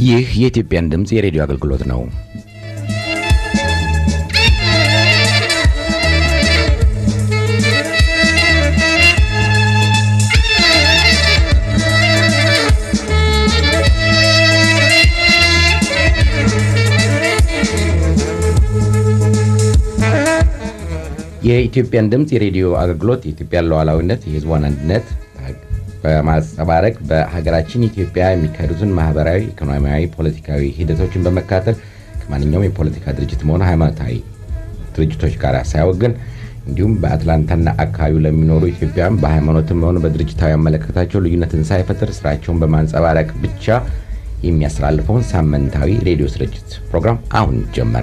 ይህ የኢትዮጵያን ድምፅ የሬዲዮ አገልግሎት ነው። የኢትዮጵያን ድምፅ የሬዲዮ አገልግሎት የኢትዮጵያን ሉዓላዊነት፣ የሕዝቧን አንድነት በማንጸባረቅ በሀገራችን ኢትዮጵያ የሚካሄዱትን ማህበራዊ፣ ኢኮኖሚያዊ፣ ፖለቲካዊ ሂደቶችን በመካተል ከማንኛውም የፖለቲካ ድርጅትም ሆነ ሃይማኖታዊ ድርጅቶች ጋር ሳያወግን እንዲሁም በአትላንታና አካባቢው ለሚኖሩ ኢትዮጵያውያን በሃይማኖትም ሆነ በድርጅታዊ አመለካከታቸው ልዩነትን ሳይፈጥር ስራቸውን በማንጸባረቅ ብቻ የሚያስተላልፈውን ሳምንታዊ ሬዲዮ ስርጭት ፕሮግራም አሁን ጀመረ።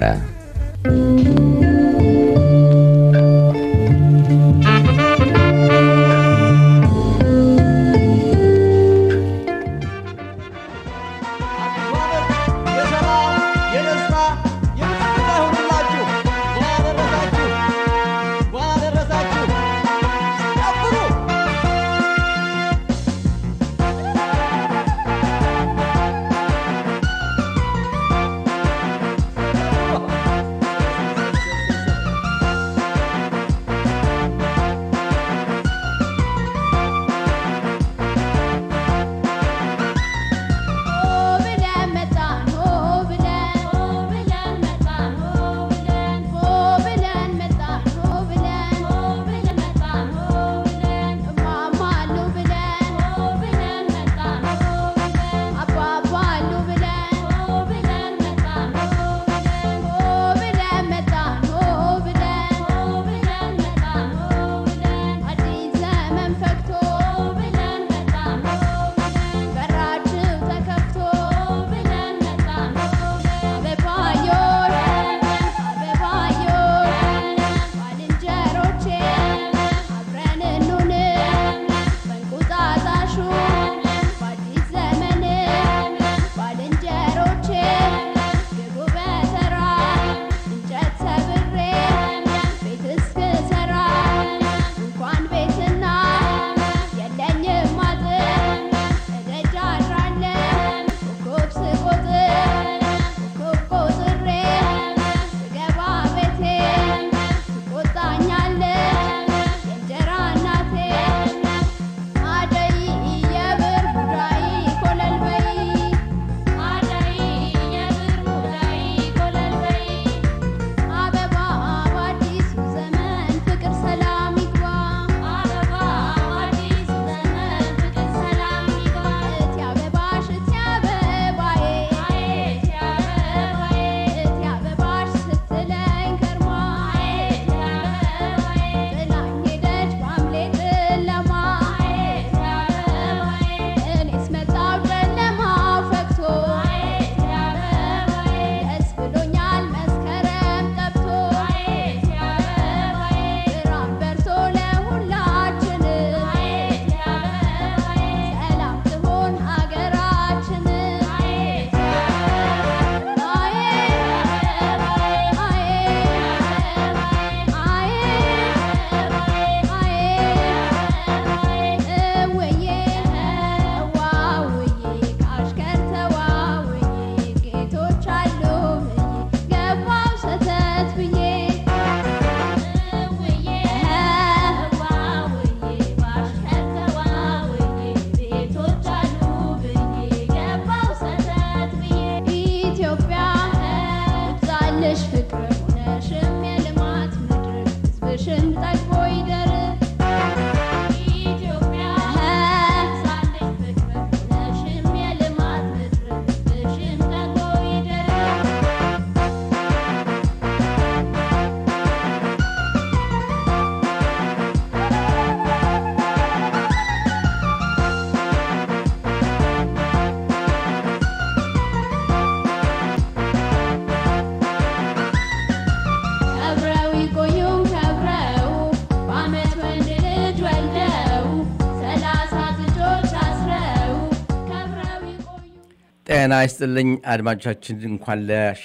ጤና ይስጥልኝ አድማጮቻችን፣ እንኳን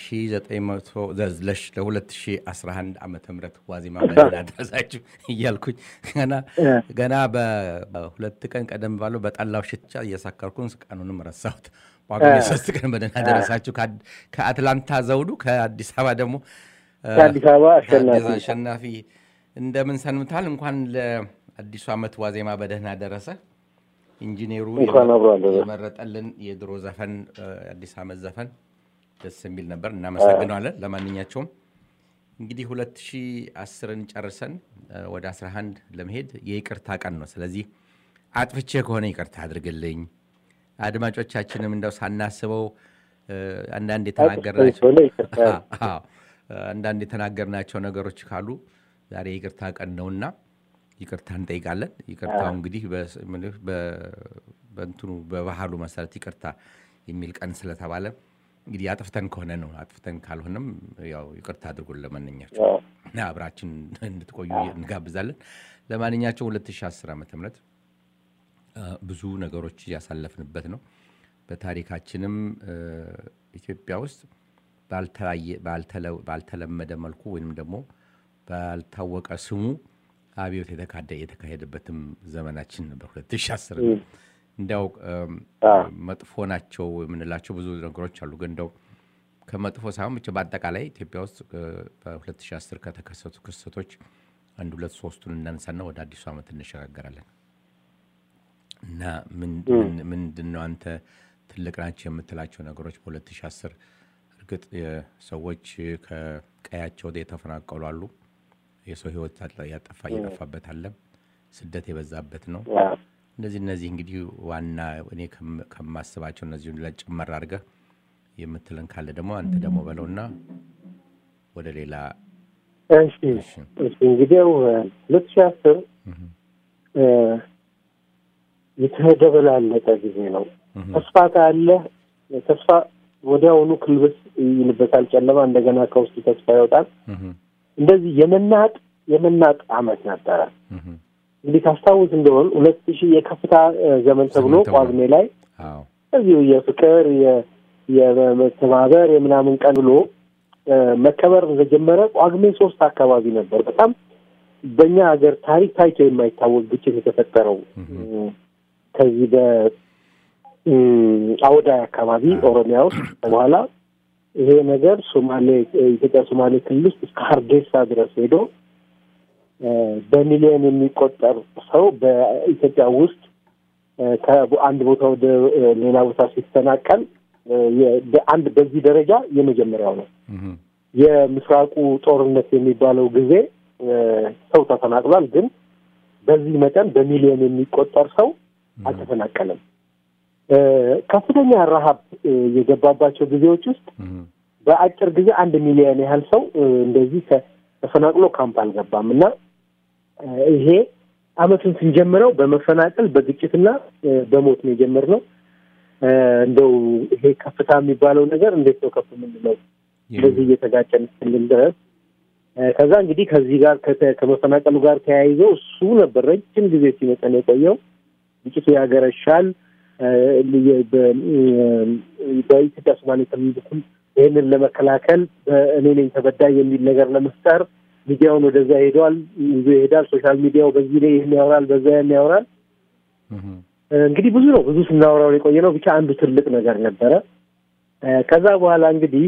ለ2011 ዓ ም ዋዜማ በደህና አደረሳችሁ እያልኩኝ ገና በሁለት ቀን ቀደም ባለው በጠላው ሽቻ እየሳከርኩን ቀኑንም ረሳሁት። ጳጉሜ ሶስት ቀን በደህና ደረሳችሁ። ከአትላንታ ዘውዱ፣ ከአዲስ አበባ ደግሞ ከአዲስ አበባ አሸናፊ አሸናፊ እንደምን ሰንብታል? እንኳን ለአዲሱ ዓመት ዋዜማ በደህና ደረሰ። ኢንጂነሩ የመረጠልን የድሮ ዘፈን አዲስ ዓመት ዘፈን ደስ የሚል ነበር። እናመሰግነዋለን። ለማንኛቸውም እንግዲህ 2010ን ጨርሰን ወደ 11 ለመሄድ የይቅርታ ቀን ነው። ስለዚህ አጥፍቼ ከሆነ ይቅርታ አድርግልኝ። አድማጮቻችንም እንደው ሳናስበው አንዳንድ የተናገርናቸው አንዳንድ የተናገርናቸው ነገሮች ካሉ ዛሬ የይቅርታ ቀን ነውና ይቅርታ እንጠይቃለን። ይቅርታው እንግዲህ በእንትኑ በባህሉ መሰረት ይቅርታ የሚል ቀን ስለተባለ እንግዲህ አጥፍተን ከሆነ ነው። አጥፍተን ካልሆነም ያው ይቅርታ አድርጎን ለማንኛቸው እና አብራችን እንድትቆዩ እንጋብዛለን። ለማንኛቸው 2010 ዓ ም ብዙ ነገሮች እያሳለፍንበት ነው። በታሪካችንም ኢትዮጵያ ውስጥ ባልተለመደ መልኩ ወይም ደግሞ ባልታወቀ ስሙ አብዮት የተካሄደበትም ዘመናችን ነበር 2010 እንዲያው መጥፎ ናቸው የምንላቸው ብዙ ነገሮች አሉ። ግን እንደው ከመጥፎ ሳይሆን ብቻ በአጠቃላይ ኢትዮጵያ ውስጥ በ2010 ከተከሰቱ ክስተቶች አንድ ሁለት ሶስቱን እናንሳና ወደ አዲሱ ዓመት እንሸጋገራለን እና ምንድን ነው አንተ ትልቅ ናቸው የምትላቸው ነገሮች በ2010 እርግጥ ሰዎች ከቀያቸው የተፈናቀሉ አሉ። የሰው ሕይወት ያጠፋ እየጠፋበት አለ። ስደት የበዛበት ነው። እነዚህ እነዚህ እንግዲህ ዋና እኔ ከማስባቸው እነዚሁን ለጭመር አድርገህ የምትለን ካለ ደግሞ አንተ ደግሞ በለውና ወደ ሌላ እሺ እንግዲያው ሁለት ሺህ አስር የተደበላለቀ ጊዜ ነው። ተስፋ ካለ ተስፋ ወዲያውኑ ክልብስ ይልበታል ጨለማ፣ እንደገና ከውስጡ ተስፋ ይወጣል። እንደዚህ የመናጥ የመናጥ አመት ነበረ። እንግዲህ ታስታውስ እንደሆን ሁለት ሺህ የከፍታ ዘመን ተብሎ ጳጉሜ ላይ እዚሁ የፍቅር የመተባበር የምናምን ቀን ብሎ መከበር እንደጀመረ ጳጉሜ ሶስት አካባቢ ነበር። በጣም በእኛ ሀገር ታሪክ ታይቶ የማይታወቅ ግጭት የተፈጠረው ከዚህ በአውዳይ አካባቢ ኦሮሚያ ውስጥ በኋላ ይሄ ነገር ሶማሌ ኢትዮጵያ ሶማሌ ክልል ውስጥ እስከ ሀርጌሳ ድረስ ሄዶ በሚሊዮን የሚቆጠር ሰው በኢትዮጵያ ውስጥ ከአንድ ቦታ ወደ ሌላ ቦታ ሲፈናቀል አንድ በዚህ ደረጃ የመጀመሪያው ነው። የምስራቁ ጦርነት የሚባለው ጊዜ ሰው ተፈናቅሏል፣ ግን በዚህ መጠን በሚሊዮን የሚቆጠር ሰው አልተፈናቀለም። ከፍተኛ ረሀብ የገባባቸው ጊዜዎች ውስጥ በአጭር ጊዜ አንድ ሚሊዮን ያህል ሰው እንደዚህ ተፈናቅሎ ካምፕ አልገባም እና ይሄ አመቱን ስንጀምረው በመፈናቀል በግጭትና በሞት ነው የጀመርነው። እንደው ይሄ ከፍታ የሚባለው ነገር እንዴት ነው ከፍ የምንለው? እንደዚህ እየተጋጨን እስክንል ድረስ ከዛ እንግዲህ ከዚህ ጋር ከመፈናቀሉ ጋር ተያይዞ እሱ ነበር ረጅም ጊዜ ሲመጠን የቆየው። ግጭቱ ያገረሻል። በኢትዮጵያ ሶማሌ ክልል በኩል ይህንን ለመከላከል እኔ ነኝ ተበዳይ የሚል ነገር ለመፍጠር ሚዲያውን ወደዛ ሄደዋል ይዞ ይሄዳል። ሶሻል ሚዲያው በዚህ ላይ ይህን ያወራል፣ በዛ ያን ያወራል። እንግዲህ ብዙ ነው ብዙ ስናወራው የቆየ ነው። ብቻ አንዱ ትልቅ ነገር ነበረ። ከዛ በኋላ እንግዲህ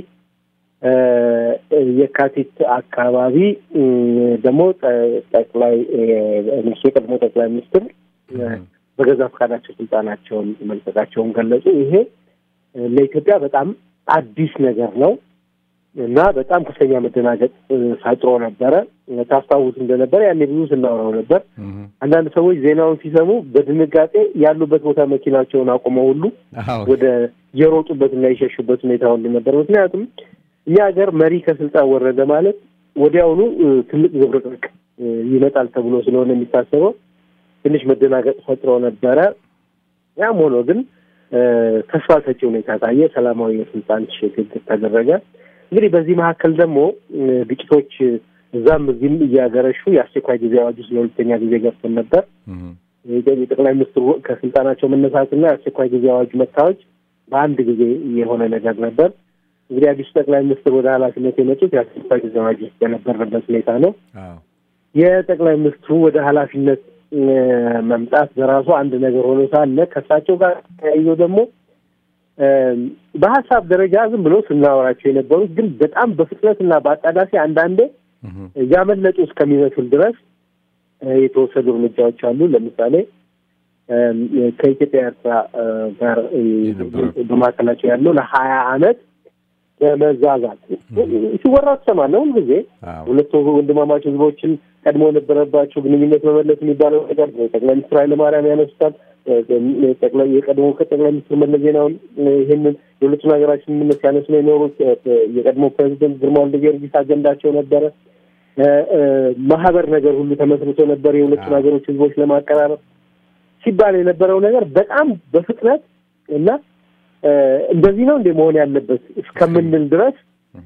የካቲት አካባቢ ደግሞ ጠቅላይ ሚኒስትሩ የቀድሞ ጠቅላይ ሚኒስትር በገዛ ፈቃዳቸው ስልጣናቸውን መልቀቃቸውን ገለጹ። ይሄ ለኢትዮጵያ በጣም አዲስ ነገር ነው እና በጣም ከፍተኛ መደናገጥ ፈጥሮ ነበረ። ታስታውስ እንደነበረ ያኔ ብዙ ስናወራው ነበር። አንዳንድ ሰዎች ዜናውን ሲሰሙ በድንጋጤ ያሉበት ቦታ መኪናቸውን አቁመው ሁሉ ወደ የሮጡበትና የሸሹበት ሁኔታ ሁሉ ነበር። ምክንያቱም እኛ ሀገር መሪ ከስልጣን ወረደ ማለት ወዲያውኑ ትልቅ ዝብርቅርቅ ይመጣል ተብሎ ስለሆነ የሚታሰበው ትንሽ መደናገጥ ፈጥሮ ነበረ። ያም ሆኖ ግን ተስፋ ሰጪ ሁኔታ ታየ። ሰላማዊ የስልጣን ሽግግር ተደረገ። እንግዲህ በዚህ መካከል ደግሞ ግጭቶች እዛም እዚህም እያገረሹ የአስቸኳይ ጊዜ አዋጁ ስለሁለተኛ ጊዜ ገብተን ነበር። የጠቅላይ ሚኒስትሩ ከስልጣናቸው መነሳትና የአስቸኳይ ጊዜ አዋጁ መታወጅ በአንድ ጊዜ የሆነ ነገር ነበር። እንግዲህ አዲሱ ጠቅላይ ሚኒስትር ወደ ኃላፊነት የመጡት የአስቸኳይ ጊዜ አዋጅ ውስጥ የነበረበት ሁኔታ ነው። የጠቅላይ ሚኒስትሩ ወደ ኃላፊነት መምጣት በራሱ አንድ ነገር ሆኖ ሳለ ከእሳቸው ጋር ተያይዞ ደግሞ በሀሳብ ደረጃ ዝም ብሎ ስናወራቸው የነበሩት ግን በጣም በፍጥነትና በአጣዳፊ አንዳንዴ ያመለጡ እስከሚመስል ድረስ የተወሰዱ እርምጃዎች አሉ። ለምሳሌ ከኢትዮጵያ ኤርትራ ጋር በመካከላቸው ያለው ለሀያ አመት በመዛዛት ሲወራ ትሰማለህ ሁል ጊዜ ሁለቱ ወንድማማች ህዝቦችን ቀድሞ የነበረባቸው ግንኙነት መመለስ የሚባለው ነገር ጠቅላይ ሚኒስትር ኃይለማርያም ያነሱታል። የቀድሞ ከጠቅላይ ሚኒስትር መለስ ዜናዊ ይህንን የሁለቱን ሀገራችን ስምምነት ሲያነሱ ነው የኖሩት። የቀድሞ ፕሬዚደንት ግርማ ወልደ ጊዮርጊስ አጀንዳቸው ነበረ። ማህበር ነገር ሁሉ ተመስርቶ ነበር የሁለቱን ሀገሮች ህዝቦች ለማቀራረብ ሲባል የነበረው ነገር በጣም በፍጥነት እና እንደዚህ ነው እንደ መሆን ያለበት እስከምንል ድረስ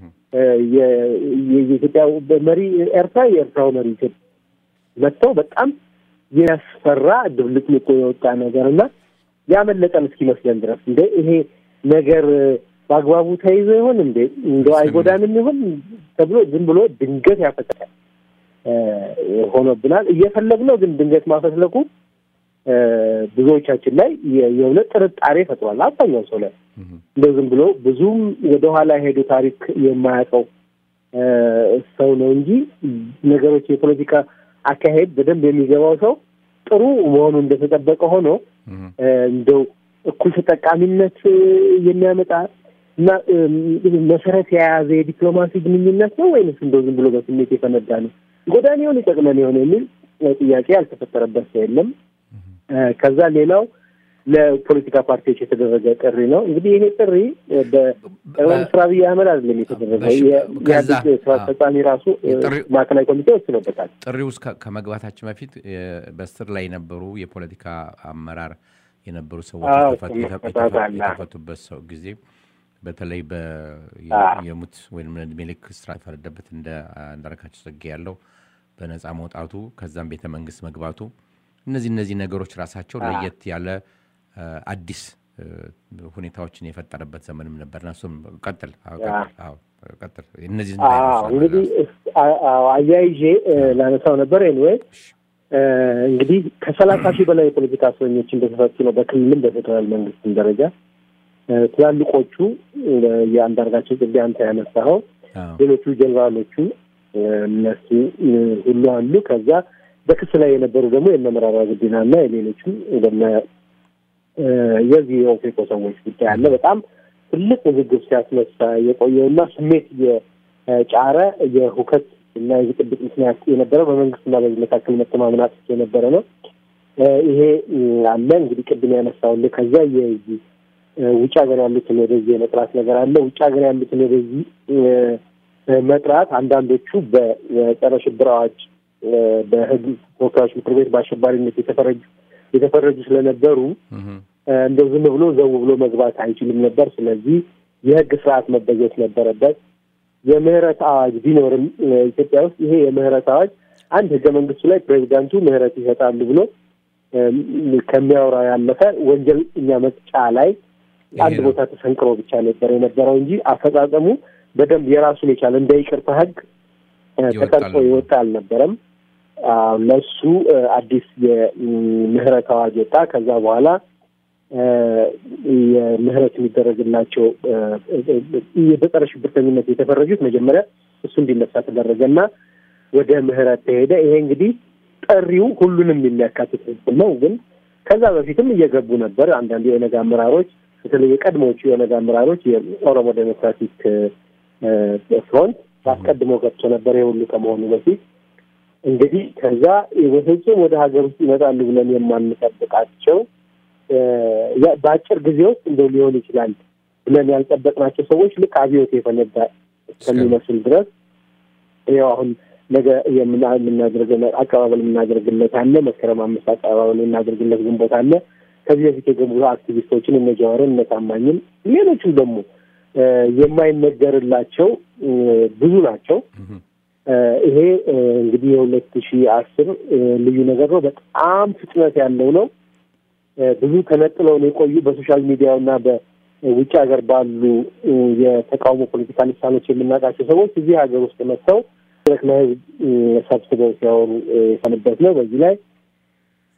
የኢትዮጵያ መሪ ኤርትራ የኤርትራው መሪ ኢትዮጵያ መጥተው በጣም የሚያስፈራ ድብልቅልቆ የወጣ ነገር እና ያመለጠን እስኪመስለን ድረስ እንደ ይሄ ነገር በአግባቡ ተይዞ ይሆን እንዴ እንደው አይጎዳንም ይሆን ተብሎ ዝም ብሎ ድንገት ያፈጠቃል ሆኖብናል። እየፈለግነው ግን ድንገት ማፈትለቁ ብዙዎቻችን ላይ የእውነት ጥርጣሬ ፈጥሯል። አብዛኛው ሰው ላይ እንደው ዝም ብሎ ብዙም ወደኋላ ሄዱ ታሪክ የማያውቀው ሰው ነው እንጂ ነገሮች የፖለቲካ አካሄድ በደንብ የሚገባው ሰው ጥሩ መሆኑ እንደተጠበቀ ሆኖ እንደው እኩል ተጠቃሚነት የሚያመጣ እና መሰረት የያዘ የዲፕሎማሲ ግንኙነት ነው ወይንስ እንደው ዝም ብሎ በስሜት የፈነዳ ነው? ጎዳን ይሆን ይጠቅመን ይሆን የሚል ጥያቄ ያልተፈጠረበት ሰው የለም። ከዛ ሌላው ለፖለቲካ ፓርቲዎች የተደረገ ጥሪ ነው። እንግዲህ ይሄ ጥሪ በጠቅላይ ሚኒስትር አብይ አህመድ አይደለም የተደረገው። የኢህአዴግ ስራ አስፈጻሚ ራሱ ማዕከላዊ ኮሚቴ ወስኖበታል። ጥሪው ውስጥ ከመግባታችን በፊት በስር ላይ የነበሩ የፖለቲካ አመራር የነበሩ ሰዎች የተፈቱበት ሰው ጊዜ በተለይ የሙት ወይም ዕድሜ ልክ እስራት የተፈረደበት እንደ አንዳርጋቸው ጽጌ ያለው በነፃ መውጣቱ ከዛም ቤተ መንግስት መግባቱ እነዚህ እነዚህ ነገሮች ራሳቸው ለየት ያለ አዲስ ሁኔታዎችን የፈጠረበት ዘመንም ነበርና እሱም ቀጥል ቀጥል እነዚህ እንግዲህ አያይዤ ላነሳው ነበር ኤንዌይ እንግዲህ ከሰላሳ ሺህ በላይ የፖለቲካ እስረኞች እንደተፈቱ ነው በክልልም በፌዴራል መንግስትም ደረጃ ትላልቆቹ የአንዳርጋቸው ጽጌ አንተ ያነሳኸው ሌሎቹ ጀኔራሎቹ እነሱ ሁሉ አሉ ከዛ በክስ ላይ የነበሩ ደግሞ የእነ መራራ ጉዲናና የሌሎችም እንደነ የዚህ የኦፌኮ ሰዎች ጉዳይ አለ። በጣም ትልቅ ውዝግብ ሲያስነሳ የቆየውና ስሜት የጫረ የሁከት እና የብጥብጥ ምክንያት የነበረው በመንግስትና በዚህ መካከል መተማመን አጥቶ የነበረ ነው። ይሄ አለ እንግዲህ ቅድም ያነሳውልህ። ከዛ የዚህ ውጭ ሀገር ያሉትን ወደዚህ የመጥራት ነገር አለ። ውጭ ሀገር ያሉትን ወደዚህ መጥራት አንዳንዶቹ በጸረ ሽብር አዋጅ በህግ ተወካዮች ምክር ቤት በአሸባሪነት የተፈረጁ የተፈረጁ ስለነበሩ እንደው ዝም ብሎ ዘው ብሎ መግባት አይችልም ነበር። ስለዚህ የህግ ስርዓት መበጀት ነበረበት። የምህረት አዋጅ ቢኖርም ኢትዮጵያ ውስጥ ይሄ የምህረት አዋጅ አንድ ህገ መንግስቱ ላይ ፕሬዚዳንቱ ምህረት ይሰጣሉ ብሎ ከሚያወራው ያለፈ ወንጀለኛ መቅጫ ላይ አንድ ቦታ ተሰንቅሮ ብቻ ነበር የነበረው እንጂ አፈጻጸሙ በደንብ የራሱን የቻለ እንደ ይቅርታ ህግ ተቀርጾ የወጣ አልነበረም። ለሱ አዲስ የምህረት አዋጅ ወጣ። ከዛ በኋላ የምህረት የሚደረግላቸው በጸረ ሽብርተኝነት የተፈረጁት መጀመሪያ እሱ እንዲነሳ ተደረገ እና ወደ ምህረት ተሄደ። ይሄ እንግዲህ ጠሪው ሁሉንም የሚያካትት ህዝብ ነው። ግን ከዛ በፊትም እየገቡ ነበር። አንዳንድ የኦነግ አመራሮች በተለይ የቀድሞዎቹ የኦነግ አመራሮች የኦሮሞ ዴሞክራቲክ ፍሮንት አስቀድሞ ገብቶ ነበር። የሁሉ ከመሆኑ በፊት እንግዲህ ከዛ በፍጹም ወደ ሀገር ውስጥ ይመጣሉ ብለን የማንጠብቃቸው በአጭር ጊዜ ውስጥ እንደው ሊሆን ይችላል ብለን ያልጠበቅናቸው ሰዎች ልክ አብዮት የፈነዳ እስከሚመስል ድረስ ይኸው አሁን ነገ የምናደርገው አቀባበል የምናደርግለት አለ። መስከረም አምስት አቀባበል የምናደርግለት ግንቦት አለ። ከዚህ በፊት የገቡ አክቲቪስቶችን እነ ጀዋርን እነ ታማኝን ሌሎችም ደግሞ የማይነገርላቸው ብዙ ናቸው። ይሄ እንግዲህ የሁለት ሺህ አስር ልዩ ነገር ነው። በጣም ፍጥነት ያለው ነው። ብዙ ተነጥለውን የቆዩ በሶሻል ሚዲያው እና በውጭ ሀገር ባሉ የተቃውሞ ፖለቲካ ልሳኖች የምናውቃቸው ሰዎች እዚህ ሀገር ውስጥ መጥተው መድረክ ላይ ሰብስበው ሲያወሩ የሰንበት ነው። በዚህ ላይ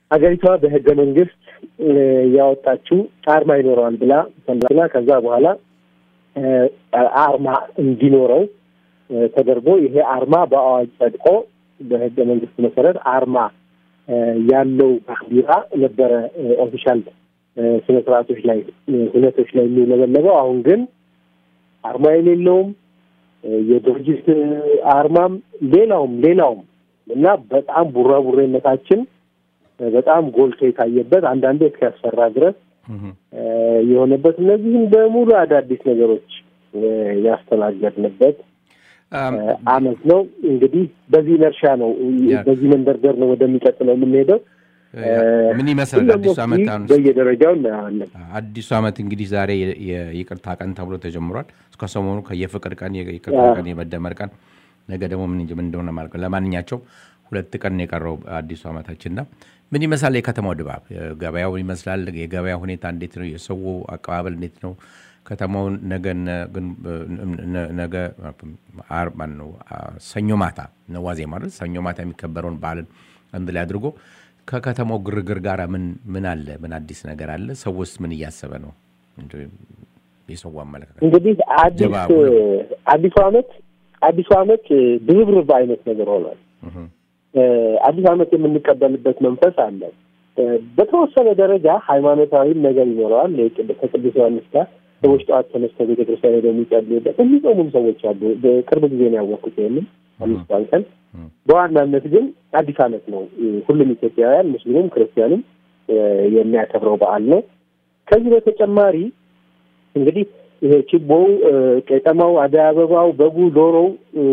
ሀገሪቷ በህገ መንግስት ያወጣችው አርማ ይኖረዋል ብላ ብላ ከዛ በኋላ አርማ እንዲኖረው ተደርጎ ይሄ አርማ በአዋጅ ጸድቆ በህገ መንግስት መሰረት አርማ ያለው ባንዲራ ነበረ ኦፊሻል ስነ ስርዓቶች ላይ ሁነቶች ላይ የሚውለበለበው። አሁን ግን አርማ የሌለውም የድርጅት አርማም ሌላውም ሌላውም እና በጣም ቡራቡሬነታችን በጣም ጎልቶ የታየበት አንዳንዴ እስኪያስፈራ ድረስ የሆነበት እነዚህም በሙሉ አዳዲስ ነገሮች ያስተናገድንበት አመት ነው። እንግዲህ በዚህ ነርሻ ነው በዚህ መንደርደር ነው ወደሚቀጥለው የምንሄደው። ምን ይመስላል አዲሱ ዓመት? አሁን በየደረጃው እናያለን። አዲሱ ዓመት እንግዲህ ዛሬ የይቅርታ ቀን ተብሎ ተጀምሯል። እስከ ሰሞኑ የፍቅር ቀን፣ የይቅርታ ቀን፣ የመደመር ቀን፣ ነገ ደግሞ ምን ምን እንደሆነ ማለት ነው። ለማንኛቸውም ሁለት ቀን የቀረው አዲሱ ዓመታችንና ምን ይመስላል የከተማው ድባብ? ገበያው ይመስላል። የገበያ ሁኔታ እንዴት ነው? የሰው አቀባበል እንዴት ነው? ከተማውን ነገ ነገ ማን ነው ሰኞ ማታ ነዋዜ ማለት ሰኞ ማታ የሚከበረውን በዓልን አንድ ላይ አድርጎ ከከተማው ግርግር ጋር ምን ምን አለ? ምን አዲስ ነገር አለ? ሰውስ ምን እያሰበ ነው? የሰው አመለካከት እንግዲህ አዲስ አዲሱ ዓመት አዲሱ ዓመት ድርብርብ አይነት ነገር ሆኗል። አዲስ ዓመት የምንቀበልበት መንፈስ አለ። በተወሰነ ደረጃ ሃይማኖታዊም ነገር ይኖረዋል። ከቅዱስ ዮሐንስ ጋር ሰዎች ጠዋት ተነስተው ቤተክርስቲያን ሄደው የሚጸልዩበት የሚጾሙም ሰዎች አሉ። በቅርብ ጊዜ ነው ያወቅኩት ይህንም አምስቷን ቀን። በዋናነት ግን አዲስ ዓመት ነው። ሁሉም ኢትዮጵያውያን ሙስሊሙም ክርስቲያኑም የሚያከብረው በዓል ነው። ከዚህ በተጨማሪ እንግዲህ ይሄ ችቦው፣ ቄጠማው፣ አደይ አበባው፣ በጉ፣ ዶሮው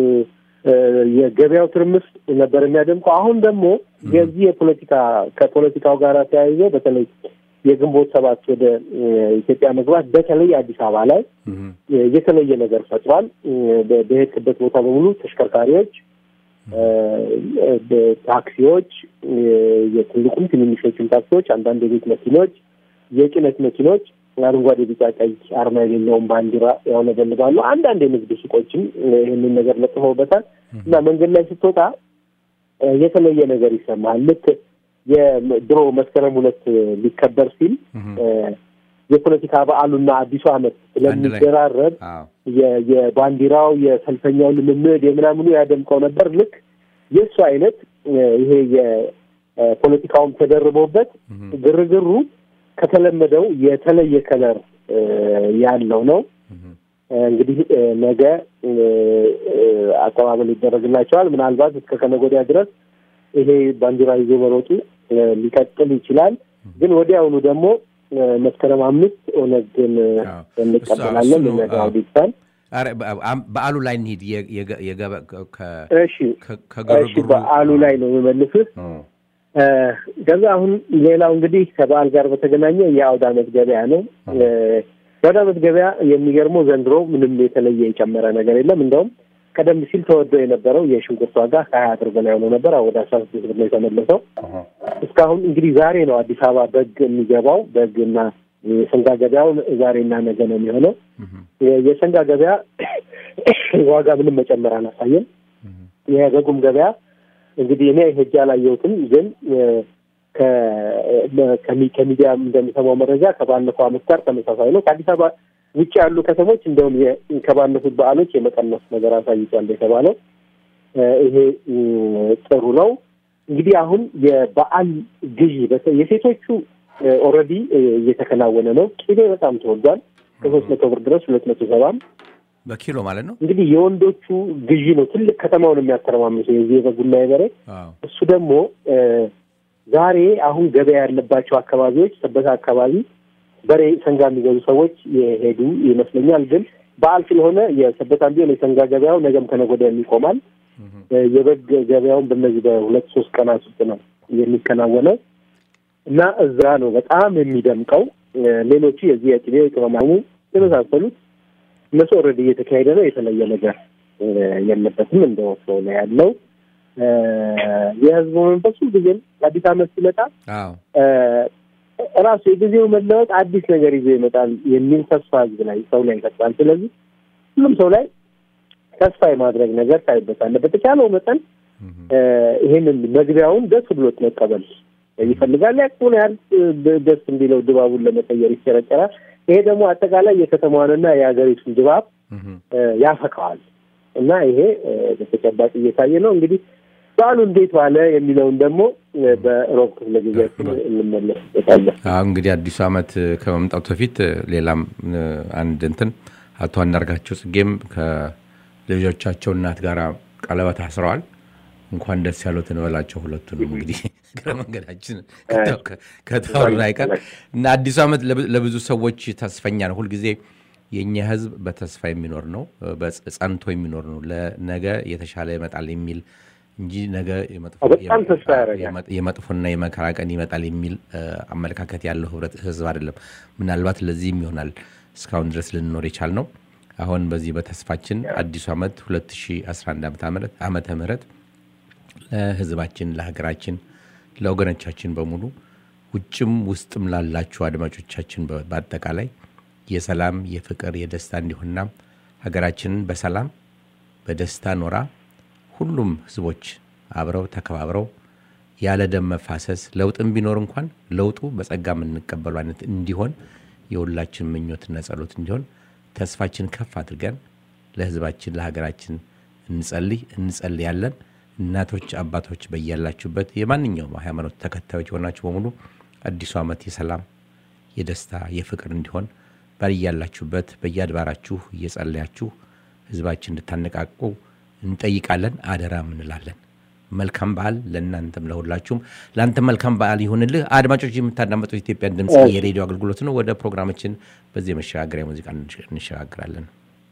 የገበያው ትርምስ ነበር የሚያደምቀው። አሁን ደግሞ የዚህ የፖለቲካ ከፖለቲካው ጋር ተያይዞ በተለይ የግንቦት ሰባት ወደ ኢትዮጵያ መግባት በተለይ አዲስ አበባ ላይ የተለየ ነገር ፈጥሯል። በሄድክበት ቦታ በሙሉ ተሽከርካሪዎች፣ ታክሲዎች፣ የትልቁም ትንንሾችም ታክሲዎች፣ አንዳንድ የቤት መኪኖች፣ የጭነት መኪኖች አረንጓዴ፣ ቢጫ፣ ቀይ አርማ የሌለውን ባንዲራ ያውለበልባሉ። አንዳንድ የንግድ ሱቆችም ይህንን ነገር ለጥፈውበታል እና መንገድ ላይ ስትወጣ የተለየ ነገር ይሰማሃል። ልክ የድሮ መስከረም ሁለት ሊከበር ሲል የፖለቲካ በዓሉና አዲሱ ዓመት ስለሚደራረብ የባንዲራው የሰልፈኛው ልምምድ የምናምኑ ያደምቀው ነበር። ልክ የእሱ አይነት ይሄ የፖለቲካውም ተደርቦበት ግርግሩ ከተለመደው የተለየ ከለር ያለው ነው። እንግዲህ ነገ አቀባበል ይደረግላቸዋል። ምናልባት እስከ ከነገ ወዲያ ድረስ ይሄ ባንዲራ ይዞ መሮጡ ሊቀጥል ይችላል። ግን ወዲያውኑ ደግሞ መስከረም አምስት ኦነግን እንቀበላለን ለነጋው ዲጂታል በዓሉ ላይ እንሂድ። እሺ በዓሉ ላይ ነው የምመልስህ። ከዛ አሁን ሌላው እንግዲህ ከበዓል ጋር በተገናኘ የአውደ ዓመት ገበያ ነው። የአውደ ዓመት ገበያ የሚገርመው ዘንድሮ ምንም የተለየ የጨመረ ነገር የለም። እንደውም ቀደም ሲል ተወዶ የነበረው የሽንኩርት ዋጋ ከሀያ ብር በላይ ሆኖ ነበር። ወደ አስራ ስድስት ብር ነው የተመለሰው። እስካሁን እንግዲህ ዛሬ ነው አዲስ አበባ በግ የሚገባው። በግና የሰንጋ ገበያው ዛሬና ነገ ነው የሚሆነው። የሰንጋ ገበያ ዋጋ ምንም መጨመር አላሳየም። የበጉም ገበያ እንግዲህ እኔ ሄጄ አላየሁትም፣ ግን ከሚዲያ እንደሚሰማው መረጃ ከባለፈው ዓመት ጋር ተመሳሳይ ነው። ከአዲስ አበባ ውጭ ያሉ ከተሞች እንደውም ከባለፉት በዓሎች የመቀነስ ነገር አሳይቷል የተባለው ይሄ ጥሩ ነው። እንግዲህ አሁን የበዓል ግዢ የሴቶቹ ኦልሬዲ እየተከናወነ ነው። ቅቤ በጣም ተወዷል። ከሶስት መቶ ብር ድረስ ሁለት መቶ ሰባም በኪሎ ማለት ነው። እንግዲህ የወንዶቹ ግዢ ነው ትልቅ ከተማውን የሚያተረማምሰው የዚህ የበጉና የበሬ እሱ ደግሞ ዛሬ አሁን ገበያ ያለባቸው አካባቢዎች ሰበታ አካባቢ በሬ ሰንጋ የሚገዙ ሰዎች የሄዱ ይመስለኛል። ግን በዓል ስለሆነ የሰበታም ቢሆን የሰንጋ ገበያው ነገም ከነገ ወዲያ ይቆማል። የበግ ገበያውን በእነዚህ በሁለት ሶስት ቀናት ውስጥ ነው የሚከናወነው እና እዛ ነው በጣም የሚደምቀው። ሌሎቹ የዚህ የቅቤ ቅመማሙ የመሳሰሉት እነሱ ኦልሬዲ እየተካሄደ ነው። የተለየ ነገር የለበትም። እንደ ወትሮው ነው ያለው። የህዝቡ መንፈስ ሁልጊዜም አዲስ ዓመት ሲመጣ እራሱ የጊዜው መለወጥ አዲስ ነገር ይዞ ይመጣል የሚል ተስፋ ህዝብ ላይ ሰው ላይ ይፈጥራል። ስለዚህ ሁሉም ሰው ላይ ተስፋ የማድረግ ነገር ታይበታለ። በተቻለው መጠን ይሄንን መግቢያውን ደስ ብሎት መቀበል ይፈልጋል። ያቅሙን ያህል ደስ እንዲለው ድባቡን ለመቀየር ይቸረጨራል። ይሄ ደግሞ አጠቃላይ የከተማዋንና የሀገሪቱን ድባብ ያፈካዋል እና ይሄ በተጨባጭ እየታየ ነው። እንግዲህ በዓሉ እንዴት ዋለ የሚለውን ደግሞ በሮብ ክፍለ ጊዜያችን እንመለስበታለን። እንግዲህ አዲሱ ዓመት ከመምጣቱ በፊት ሌላም አንድ እንትን አቶ አንዳርጋቸው ጽጌም ከልጆቻቸው እናት ጋር ቀለበት አስረዋል። እንኳን ደስ ያሉት እንበላቸው ሁለቱንም። እንግዲህ እግረ መንገዳችን ከተወራ አይቀር እና አዲሱ ዓመት ለብዙ ሰዎች ተስፈኛ ነው። ሁልጊዜ የእኛ ሕዝብ በተስፋ የሚኖር ነው፣ ጸንቶ የሚኖር ነው። ለነገ የተሻለ ይመጣል የሚል እንጂ ነገ የመጥፎና የመከራ ቀን ይመጣል የሚል አመለካከት ያለው ህብረት ህዝብ አይደለም። ምናልባት ለዚህም ይሆናል እስካሁን ድረስ ልንኖር የቻል ነው። አሁን በዚህ በተስፋችን አዲሱ ዓመት 2011 ዓመተ ምህረት ለህዝባችን፣ ለሀገራችን፣ ለወገኖቻችን በሙሉ ውጭም ውስጥም ላላችሁ አድማጮቻችን በአጠቃላይ የሰላም የፍቅር፣ የደስታ እንዲሆንና ሀገራችንን በሰላም በደስታ ኖራ ሁሉም ህዝቦች አብረው ተከባብረው ያለ ደም መፋሰስ ለውጥም ቢኖር እንኳን ለውጡ በጸጋ የምንቀበሉ አይነት እንዲሆን የሁላችን ምኞትና ጸሎት እንዲሆን ተስፋችን ከፍ አድርገን ለህዝባችን ለሀገራችን እንጸልይ እንጸልያለን። እናቶች፣ አባቶች በያላችሁበት የማንኛውም ሃይማኖት ተከታዮች የሆናችሁ በሙሉ አዲሱ ዓመት የሰላም የደስታ የፍቅር እንዲሆን በያላችሁበት በየአድባራችሁ እየጸለያችሁ ህዝባችን እንድታነቃቁ እንጠይቃለን፣ አደራም እንላለን። መልካም በዓል ለእናንተም ለሁላችሁም። ለአንተም መልካም በዓል ይሁንልህ። አድማጮች የምታዳመጡት ኢትዮጵያን ድምፅ የሬዲዮ አገልግሎት ነው። ወደ ፕሮግራማችን በዚህ የመሸጋገሪያ ሙዚቃ እንሸጋግራለን።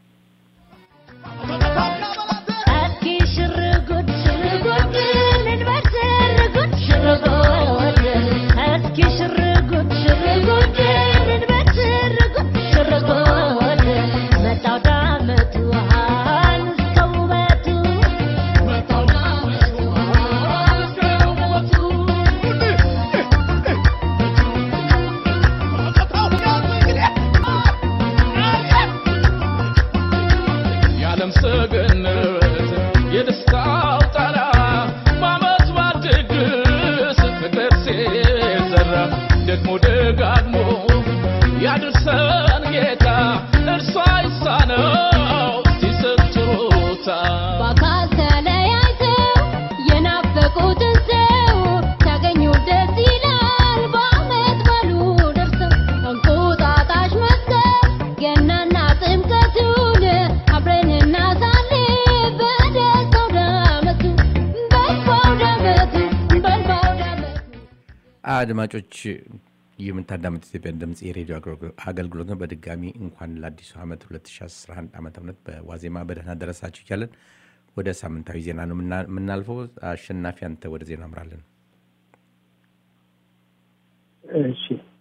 አድማጮች የምታዳመጥ ኢትዮጵያን ድምፅ የሬዲዮ አገልግሎት ነው። በድጋሚ እንኳን ለአዲሱ ዓመት 2011 ዓ ም በዋዜማ በደህና ደረሳችሁ እያለን ወደ ሳምንታዊ ዜና ነው የምናልፈው። አሸናፊ አንተ ወደ ዜና አምራለን። እሺ፣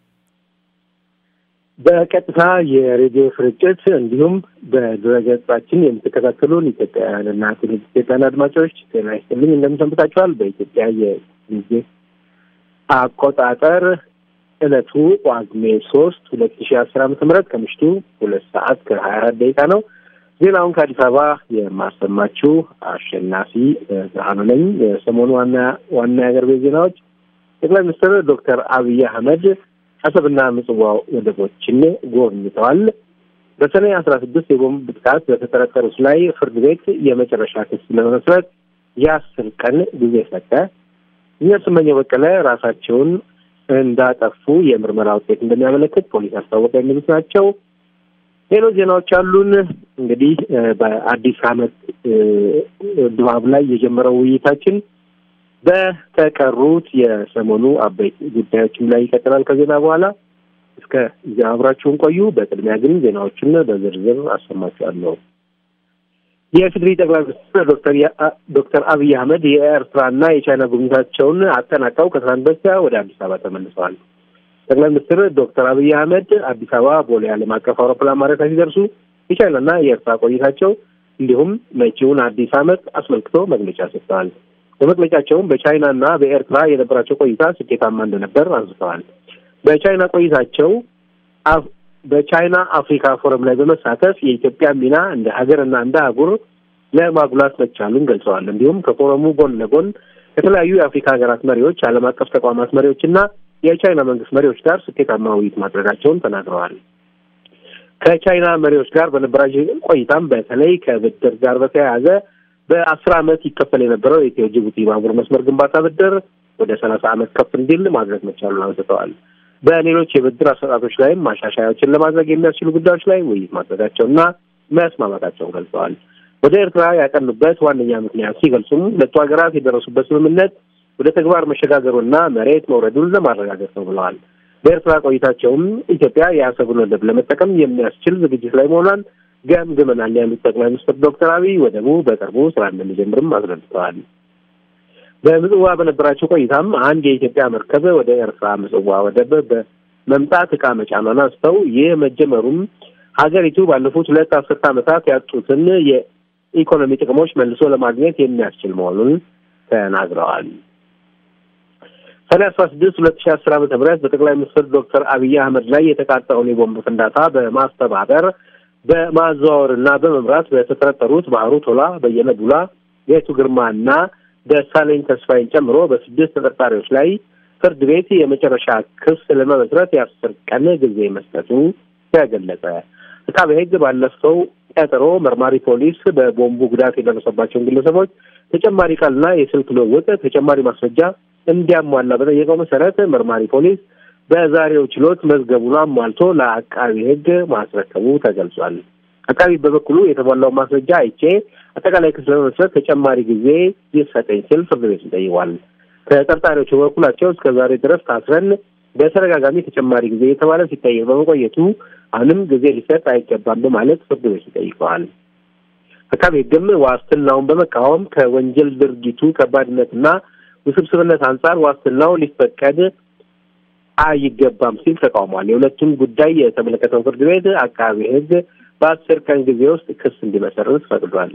በቀጥታ የሬዲዮ ስርጭት እንዲሁም በድረገጻችን የምትከታተሉን ኢትዮጵያውያንና ትውልደ ኢትዮጵያውያን አድማጮች ጤና ይስጥልኝ፣ እንደምሰንብታችኋል። በኢትዮጵያ የጊዜ አቆጣጠር ዕለቱ ጳጉሜ ሶስት ሁለት ሺህ አስር ዓመተ ምህረት ከምሽቱ ሁለት ሰዓት ከሀያ አራት ደቂቃ ነው። ዜናውን ከአዲስ አበባ የማሰማችሁ አሸናፊ ብርሃኑ ነኝ። የሰሞኑ ዋና ዋና የአገር ቤት ዜናዎች ጠቅላይ ሚኒስትር ዶክተር አብይ አህመድ አሰብና ምጽዋ ወደቦችን ጎብኝተዋል። በሰኔ አስራ ስድስት የቦምብ ጥቃት በተጠረጠሩት ላይ ፍርድ ቤት የመጨረሻ ክስ ለመመስረት የአስር ቀን ጊዜ ሰጠ። እኛ ስመኘው በቀለ ራሳቸውን እንዳጠፉ የምርመራ ውጤት እንደሚያመለክት ፖሊስ አስታወቀ። የሚሉት ናቸው። ሌሎች ዜናዎች አሉን። እንግዲህ በአዲስ ዓመት ድባብ ላይ የጀመረው ውይይታችን በተቀሩት የሰሞኑ አበይት ጉዳዮችም ላይ ይቀጥላል ከዜና በኋላ። እስከ እዚያ አብራችሁን ቆዩ። በቅድሚያ ግን ዜናዎችን በዝርዝር አሰማችኋለሁ። የኢፌዴሪ ጠቅላይ ሚኒስትር ዶክተር ዶክተር አብይ አህመድ የኤርትራና የቻይና ጉብኝታቸውን አጠናቀው ከትናንት በስቲያ ወደ አዲስ አበባ ተመልሰዋል። ጠቅላይ ሚኒስትር ዶክተር አብይ አህመድ አዲስ አበባ ቦሌ ዓለም አቀፍ አውሮፕላን ማረፊያ ሲደርሱ የቻይናና የኤርትራ ቆይታቸው እንዲሁም መጪውን አዲስ ዓመት አስመልክቶ መግለጫ ሰጥተዋል። በመግለጫቸውም በቻይናና በኤርትራ የነበራቸው ቆይታ ስኬታማ እንደነበር አንስተዋል። በቻይና ቆይታቸው በቻይና አፍሪካ ፎረም ላይ በመሳተፍ የኢትዮጵያ ሚና እንደ ሀገርና እንደ አህጉር ለማጉላት መቻሉን ገልጸዋል። እንዲሁም ከፎረሙ ጎን ለጎን ከተለያዩ የአፍሪካ ሀገራት መሪዎች፣ ዓለም አቀፍ ተቋማት መሪዎች እና የቻይና መንግስት መሪዎች ጋር ስኬታማ ውይይት ማድረጋቸውን ተናግረዋል። ከቻይና መሪዎች ጋር በነበራቸው ቆይታም በተለይ ከብድር ጋር በተያያዘ በአስር ዓመት ይከፈል የነበረው የኢትዮ ጅቡቲ ባቡር መስመር ግንባታ ብድር ወደ ሰላሳ ዓመት ከፍ እንዲል ማድረግ መቻሉን አንስተዋል። በሌሎች የብድር አሰጣጦች ላይም ማሻሻያዎችን ለማድረግ የሚያስችሉ ጉዳዮች ላይ ውይይት ማድረጋቸውና መስማማታቸውን ገልጸዋል። ወደ ኤርትራ ያቀኑበት ዋነኛ ምክንያት ሲገልጹም ሁለቱ ሀገራት የደረሱበት ስምምነት ወደ ተግባር መሸጋገሩና መሬት መውረዱን ለማረጋገጥ ነው ብለዋል። በኤርትራ ቆይታቸውም ኢትዮጵያ የአሰብን ወደብ ለመጠቀም የሚያስችል ዝግጅት ላይ መሆኗን ገምግመናል ያሉት ጠቅላይ ሚኒስትር ዶክተር አብይ ወደቡ በቅርቡ ስራ እንደሚጀምርም አስረድተዋል። በምጽዋ በነበራቸው ቆይታም አንድ የኢትዮጵያ መርከብ ወደ ኤርትራ ምጽዋ ወደብ በመምጣት ዕቃ መጫኗን አንስተው ይህ መጀመሩም ሀገሪቱ ባለፉት ሁለት አስርት ዓመታት ያጡትን የኢኮኖሚ ጥቅሞች መልሶ ለማግኘት የሚያስችል መሆኑን ተናግረዋል። ሰኔ አስራ ስድስት ሁለት ሺህ አስር ዓመተ ምህረት በጠቅላይ ሚኒስትር ዶክተር አብይ አህመድ ላይ የተቃጣውን የቦምብ ፍንዳታ በማስተባበር በማዘዋወርና በመምራት በተጠረጠሩት ባህሩ ቶላ፣ በየነ ዱላ፣ ጌቱ ግርማና ደሳለኝ ተስፋዬን ጨምሮ በስድስት ተጠርጣሪዎች ላይ ፍርድ ቤት የመጨረሻ ክስ ለመመስረት የአስር ቀን ጊዜ መስጠቱ ተገለጸ። አቃቤ ሕግ ባለፈው ቀጠሮ መርማሪ ፖሊስ በቦምቡ ጉዳት የደረሰባቸውን ግለሰቦች ተጨማሪ ቃልና የስልክ ልውውጥ ተጨማሪ ማስረጃ እንዲያሟላ በጠየቀው መሰረት መርማሪ ፖሊስ በዛሬው ችሎት መዝገቡን አሟልቶ ለአቃቢ ሕግ ማስረከቡ ተገልጿል። አቃቢ በበኩሉ የተሟላውን ማስረጃ አይቼ አጠቃላይ ክስ ለመመስረት ተጨማሪ ጊዜ ይሰጠኝ ሲል ፍርድ ቤቱን ጠይቋል። ተጠርጣሪዎቹ በበኩላቸው እስከ ዛሬ ድረስ ታስረን በተደጋጋሚ ተጨማሪ ጊዜ የተባለ ሲጠየቅ በመቆየቱ አሁንም ጊዜ ሊሰጥ አይገባም በማለት ፍርድ ቤቱ ጠይቀዋል። አቃቤ ሕግም ዋስትናውን በመቃወም ከወንጀል ድርጊቱ ከባድነትና ውስብስብነት አንጻር ዋስትናው ሊፈቀድ አይገባም ሲል ተቃውሟል። የሁለቱም ጉዳይ የተመለከተው ፍርድ ቤት አቃቤ ሕግ በአስር ቀን ጊዜ ውስጥ ክስ እንዲመሰርት ፈቅዷል።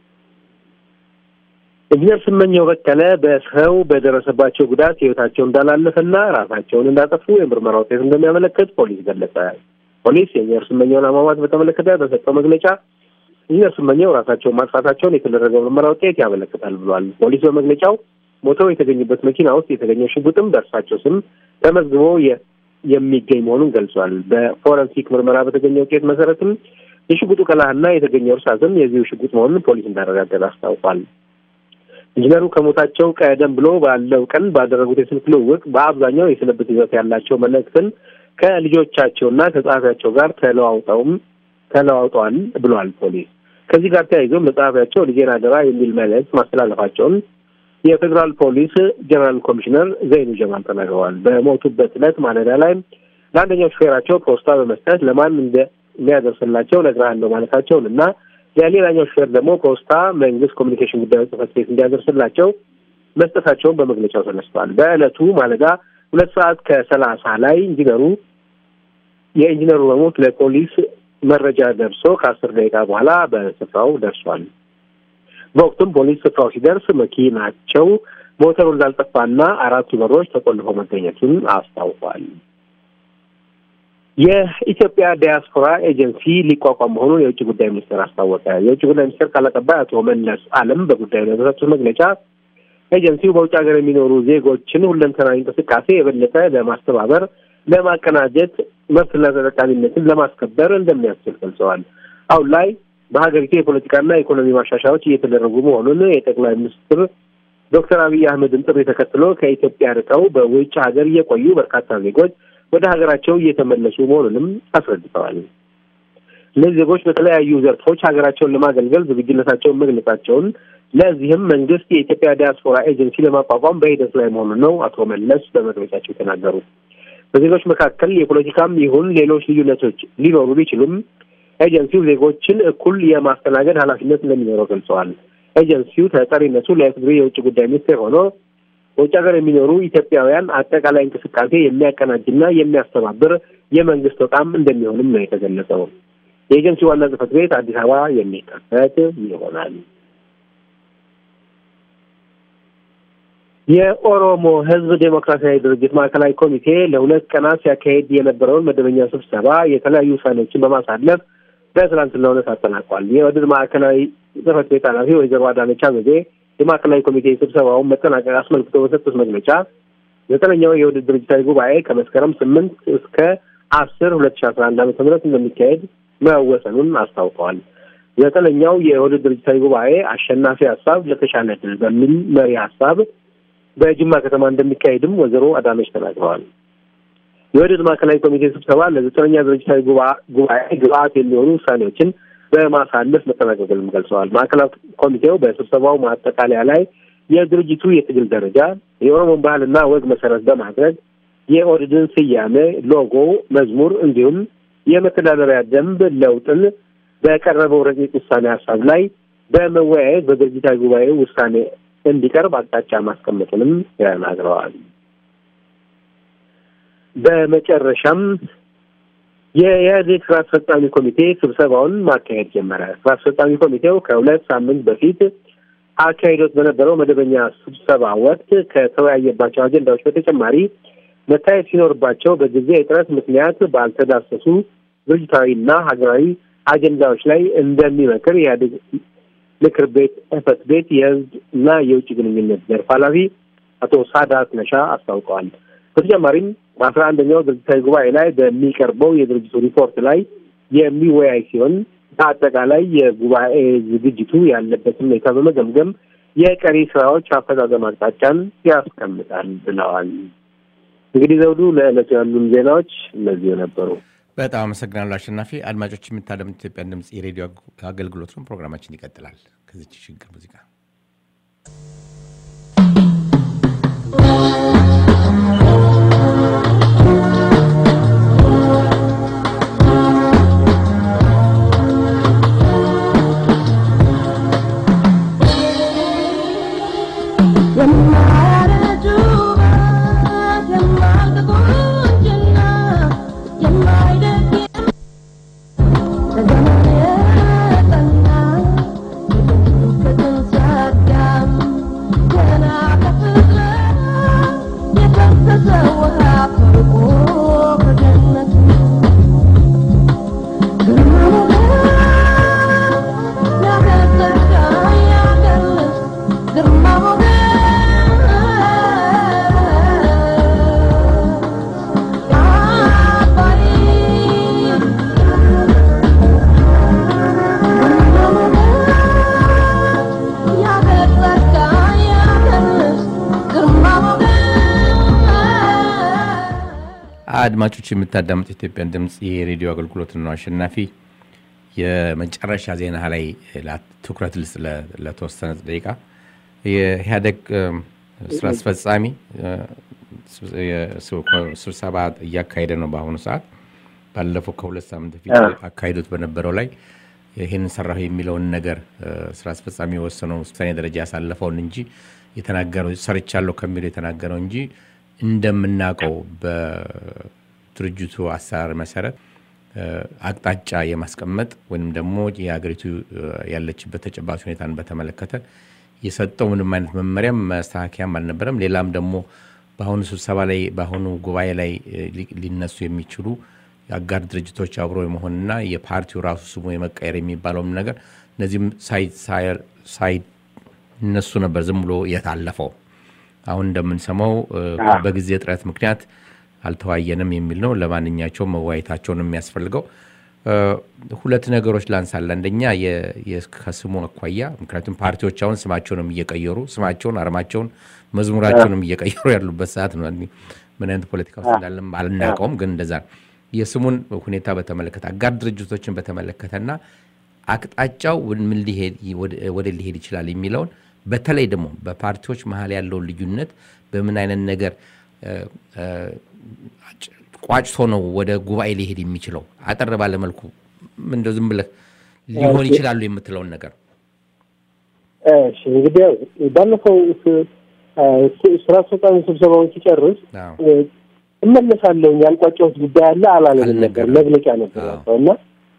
ኢንጂነር ስመኘው በቀለ በሰው በደረሰባቸው ጉዳት ሕይወታቸው እንዳላለፈና ራሳቸውን እንዳጠፉ የምርመራ ውጤት እንደሚያመለክት ፖሊስ ገለጸ። ፖሊስ የኢንጂነር ስመኘውን አሟሟት በተመለከተ በሰጠው መግለጫ ኢንጂነር ስመኘው ራሳቸውን ማጥፋታቸውን የተደረገው ምርመራ ውጤት ያመለክታል ብሏል። ፖሊስ በመግለጫው ሞተው የተገኙበት መኪና ውስጥ የተገኘው ሽጉጥም በእርሳቸው ስም ተመዝግቦ የሚገኝ መሆኑን ገልጿል። በፎረንሲክ ምርመራ በተገኘ ውጤት መሰረትም የሽጉጡ ቀላህና የተገኘው እርሳስም የዚሁ ሽጉጥ መሆኑን ፖሊስ እንዳረጋገጠ አስታውቋል። ኢንጂነሩ ከሞታቸው ቀደም ብሎ ባለው ቀን ባደረጉት የስልክ ልውውጥ በአብዛኛው የስንብት ይዘት ያላቸው መልእክትን ከልጆቻቸውና ከጸሐፊያቸው ጋር ተለዋውጠውም ተለዋውጠዋል ብሏል ፖሊስ። ከዚህ ጋር ተያይዞ መጽሐፊያቸው ልጄን አደራ የሚል መልእክት ማስተላለፋቸውን የፌዴራል ፖሊስ ጀነራል ኮሚሽነር ዘይኑ ጀማል ተናግረዋል። በሞቱበት ዕለት ማለዳ ላይ ለአንደኛው ሹፌራቸው ፖስታ በመስጠት ለማን እንደሚያደርስላቸው እነግርሃለሁ ማለታቸውን እና ለሌላኛው ሹፌር ደግሞ ፖስታ መንግስት ኮሚኒኬሽን ጉዳዮች ጽሕፈት ቤት እንዲያደርስላቸው መስጠታቸውን በመግለጫው ተነስቷል። በዕለቱ ማለዳ ሁለት ሰዓት ከሰላሳ ላይ ኢንጂነሩ የኢንጂነሩ መሞት ለፖሊስ መረጃ ደርሶ ከአስር ደቂቃ በኋላ በስፍራው ደርሷል። በወቅቱም ፖሊስ ስፍራው ሲደርስ መኪናቸው ሞተሩ እንዳልጠፋና አራቱ በሮች ተቆልፈው መገኘቱን አስታውቋል። የኢትዮጵያ ዲያስፖራ ኤጀንሲ ሊቋቋም መሆኑን የውጭ ጉዳይ ሚኒስቴር አስታወቀ። የውጭ ጉዳይ ሚኒስቴር ቃል አቀባይ አቶ መለስ አለም በጉዳዩ ላይ በሰጡት መግለጫ ኤጀንሲው በውጭ ሀገር የሚኖሩ ዜጎችን ሁለንተናዊ እንቅስቃሴ የበለጠ ለማስተባበር፣ ለማቀናጀት፣ መብትና ተጠቃሚነትን ለማስከበር እንደሚያስችል ገልጸዋል። አሁን ላይ በሀገሪቱ የፖለቲካና የኢኮኖሚ ማሻሻያዎች እየተደረጉ መሆኑን የጠቅላይ ሚኒስትር ዶክተር አብይ አህመድን ጥሪ ተከትሎ ከኢትዮጵያ ርቀው በውጭ ሀገር እየቆዩ በርካታ ዜጎች ወደ ሀገራቸው እየተመለሱ መሆኑንም አስረድተዋል። እነዚህ ዜጎች በተለያዩ ዘርፎች ሀገራቸውን ለማገልገል ዝግጁነታቸውን መግለጻቸውን፣ ለዚህም መንግስት የኢትዮጵያ ዲያስፖራ ኤጀንሲ ለማቋቋም በሂደት ላይ መሆኑን ነው አቶ መለስ በመግለጫቸው የተናገሩት። በዜጎች መካከል የፖለቲካም ይሁን ሌሎች ልዩነቶች ሊኖሩ ቢችሉም ኤጀንሲው ዜጎችን እኩል የማስተናገድ ኃላፊነት እንደሚኖረው ገልጸዋል። ኤጀንሲው ተጠሪነቱ ለኢፌዴሪ የውጭ ጉዳይ ሚኒስቴር ሆኖ በውጭ ሀገር የሚኖሩ ኢትዮጵያውያን አጠቃላይ እንቅስቃሴ የሚያቀናጅና የሚያስተባብር የመንግስት ተቋም እንደሚሆንም ነው የተገለጸው። የኤጀንሲው ዋና ጽሕፈት ቤት አዲስ አበባ የሚከፈት ይሆናል። የኦሮሞ ሕዝብ ዴሞክራሲያዊ ድርጅት ማዕከላዊ ኮሚቴ ለሁለት ቀናት ሲያካሄድ የነበረውን መደበኛ ስብሰባ የተለያዩ ውሳኔዎችን በማሳለፍ በትናንትናው ዕለት አጠናቋል። የኦህዴድ ማዕከላዊ ጽሕፈት ቤት ኃላፊ ወይዘሮ አዳነች አቤቤ የማዕከላዊ ኮሚቴ ስብሰባውን መጠናቀቅ አስመልክቶ በሰጡት መግለጫ ዘጠነኛው የውህደት ድርጅታዊ ጉባኤ ከመስከረም ስምንት እስከ አስር ሁለት ሺ አስራ አንድ ዓመተ ምህረት እንደሚካሄድ መወሰኑን አስታውቀዋል። ዘጠነኛው የውህደት ድርጅታዊ ጉባኤ አሸናፊ ሀሳብ ለተሻለ ድል በሚል መሪ ሀሳብ በጅማ ከተማ እንደሚካሄድም ወይዘሮ አዳነች ተናግረዋል። የውህደት ማዕከላዊ ኮሚቴ ስብሰባ ለዘጠነኛ ድርጅታዊ ጉባኤ ግብአት የሚሆኑ ውሳኔዎችን በማሳለፍ መጠናቀቁንም ገልጸዋል። ማዕከላዊ ኮሚቴው በስብሰባው ማጠቃለያ ላይ የድርጅቱ የትግል ደረጃ የኦሮሞን ባህልና ወግ መሰረት በማድረግ የኦህዴድን ስያሜ፣ ሎጎ፣ መዝሙር እንዲሁም የመተዳደሪያ ደንብ ለውጥን በቀረበው ረቂቅ ውሳኔ ሀሳብ ላይ በመወያየት በድርጅታዊ ጉባኤ ውሳኔ እንዲቀርብ አቅጣጫ ማስቀመጡንም ተናግረዋል። በመጨረሻም የኢህአዴግ ስራ አስፈጻሚ ኮሚቴ ስብሰባውን ማካሄድ ጀመረ። ስራ አስፈጻሚ ኮሚቴው ከሁለት ሳምንት በፊት አካሂዶት በነበረው መደበኛ ስብሰባ ወቅት ከተወያየባቸው አጀንዳዎች በተጨማሪ መታየት ሲኖርባቸው በጊዜ እጥረት ምክንያት ባልተዳሰሱ ድርጅታዊና ሀገራዊ አጀንዳዎች ላይ እንደሚመክር የኢህአዴግ ምክር ቤት ጽሕፈት ቤት የህዝብ እና የውጭ ግንኙነት ዘርፍ ኃላፊ አቶ ሳዳት ነሻ አስታውቀዋል። በተጨማሪም በአስራ አንደኛው ድርጅታዊ ጉባኤ ላይ በሚቀርበው የድርጅቱ ሪፖርት ላይ የሚወያይ ሲሆን በአጠቃላይ የጉባኤ ዝግጅቱ ያለበትን ሁኔታ በመገምገም የቀሪ ስራዎች አፈጻጸም አቅጣጫን ያስቀምጣል ብለዋል። እንግዲህ ዘውዱ፣ ለዕለቱ ያሉን ዜናዎች እነዚሁ ነበሩ። በጣም አመሰግናለሁ አሸናፊ። አድማጮች የምታደምጡት ኢትዮጵያን ድምፅ የሬዲዮ አገልግሎት ነው። ፕሮግራማችን ይቀጥላል ከዚች ሽግግር ሙዚቃ አድማጮች የምታዳምጡ ኢትዮጵያን ድምፅ የሬዲዮ አገልግሎት ነው። አሸናፊ የመጨረሻ ዜና ላይ ትኩረት ልስ ለተወሰነ ደቂቃ የኢህአዴግ ስራ አስፈጻሚ ስብሰባ እያካሄደ ነው በአሁኑ ሰዓት። ባለፈው ከሁለት ሳምንት በፊት አካሂዶት በነበረው ላይ ይህንን ሰራሁ የሚለውን ነገር ስራ አስፈጻሚ የወሰነው ውሳኔ ደረጃ ያሳለፈውን እንጂ የተናገረው ሰርቻለሁ ከሚለው የተናገረው እንጂ እንደምናውቀው በድርጅቱ አሰራር መሰረት አቅጣጫ የማስቀመጥ ወይም ደግሞ የሀገሪቱ ያለችበት ተጨባጭ ሁኔታን በተመለከተ የሰጠው ምንም አይነት መመሪያም ማስተካከያም አልነበረም። ሌላም ደግሞ በአሁኑ ስብሰባ ላይ በአሁኑ ጉባኤ ላይ ሊነሱ የሚችሉ የአጋር ድርጅቶች አብሮ የመሆንና የፓርቲው ራሱ ስሙ የመቀየር የሚባለውም ነገር እነዚህም ሳይነሱ ነበር ዝም ብሎ የታለፈው። አሁን እንደምንሰማው በጊዜ እጥረት ምክንያት አልተዋየንም የሚል ነው። ለማንኛቸውም መወያየታቸውን የሚያስፈልገው ሁለት ነገሮች ላንሳለ። አንደኛ ከስሙ አኳያ፣ ምክንያቱም ፓርቲዎች አሁን ስማቸውንም እየቀየሩ ስማቸውን፣ አርማቸውን፣ መዝሙራቸውንም እየቀየሩ ያሉበት ሰዓት ነው። ምን አይነት ፖለቲካ ውስጥ እንዳለም አልናውቀውም፣ ግን እንደዛ ነው። የስሙን ሁኔታ በተመለከተ አጋር ድርጅቶችን በተመለከተና አቅጣጫው ምን ወደ ሊሄድ ይችላል የሚለውን በተለይ ደግሞ በፓርቲዎች መሀል ያለውን ልዩነት በምን አይነት ነገር ቋጭቶ ነው ወደ ጉባኤ ሊሄድ የሚችለው? አጠር ባለመልኩ እንደው ዝም ብለህ ሊሆን ይችላሉ የምትለውን ነገር። እሺ እንግዲህ ባለፈው ስራ አስፈጻሚ ስብሰባውን ሲጨርስ እመለሳለሁ ያልቋጫሁት ጉዳይ አለ አላለንም ነበር። መግለጫ ነበር ያለው እና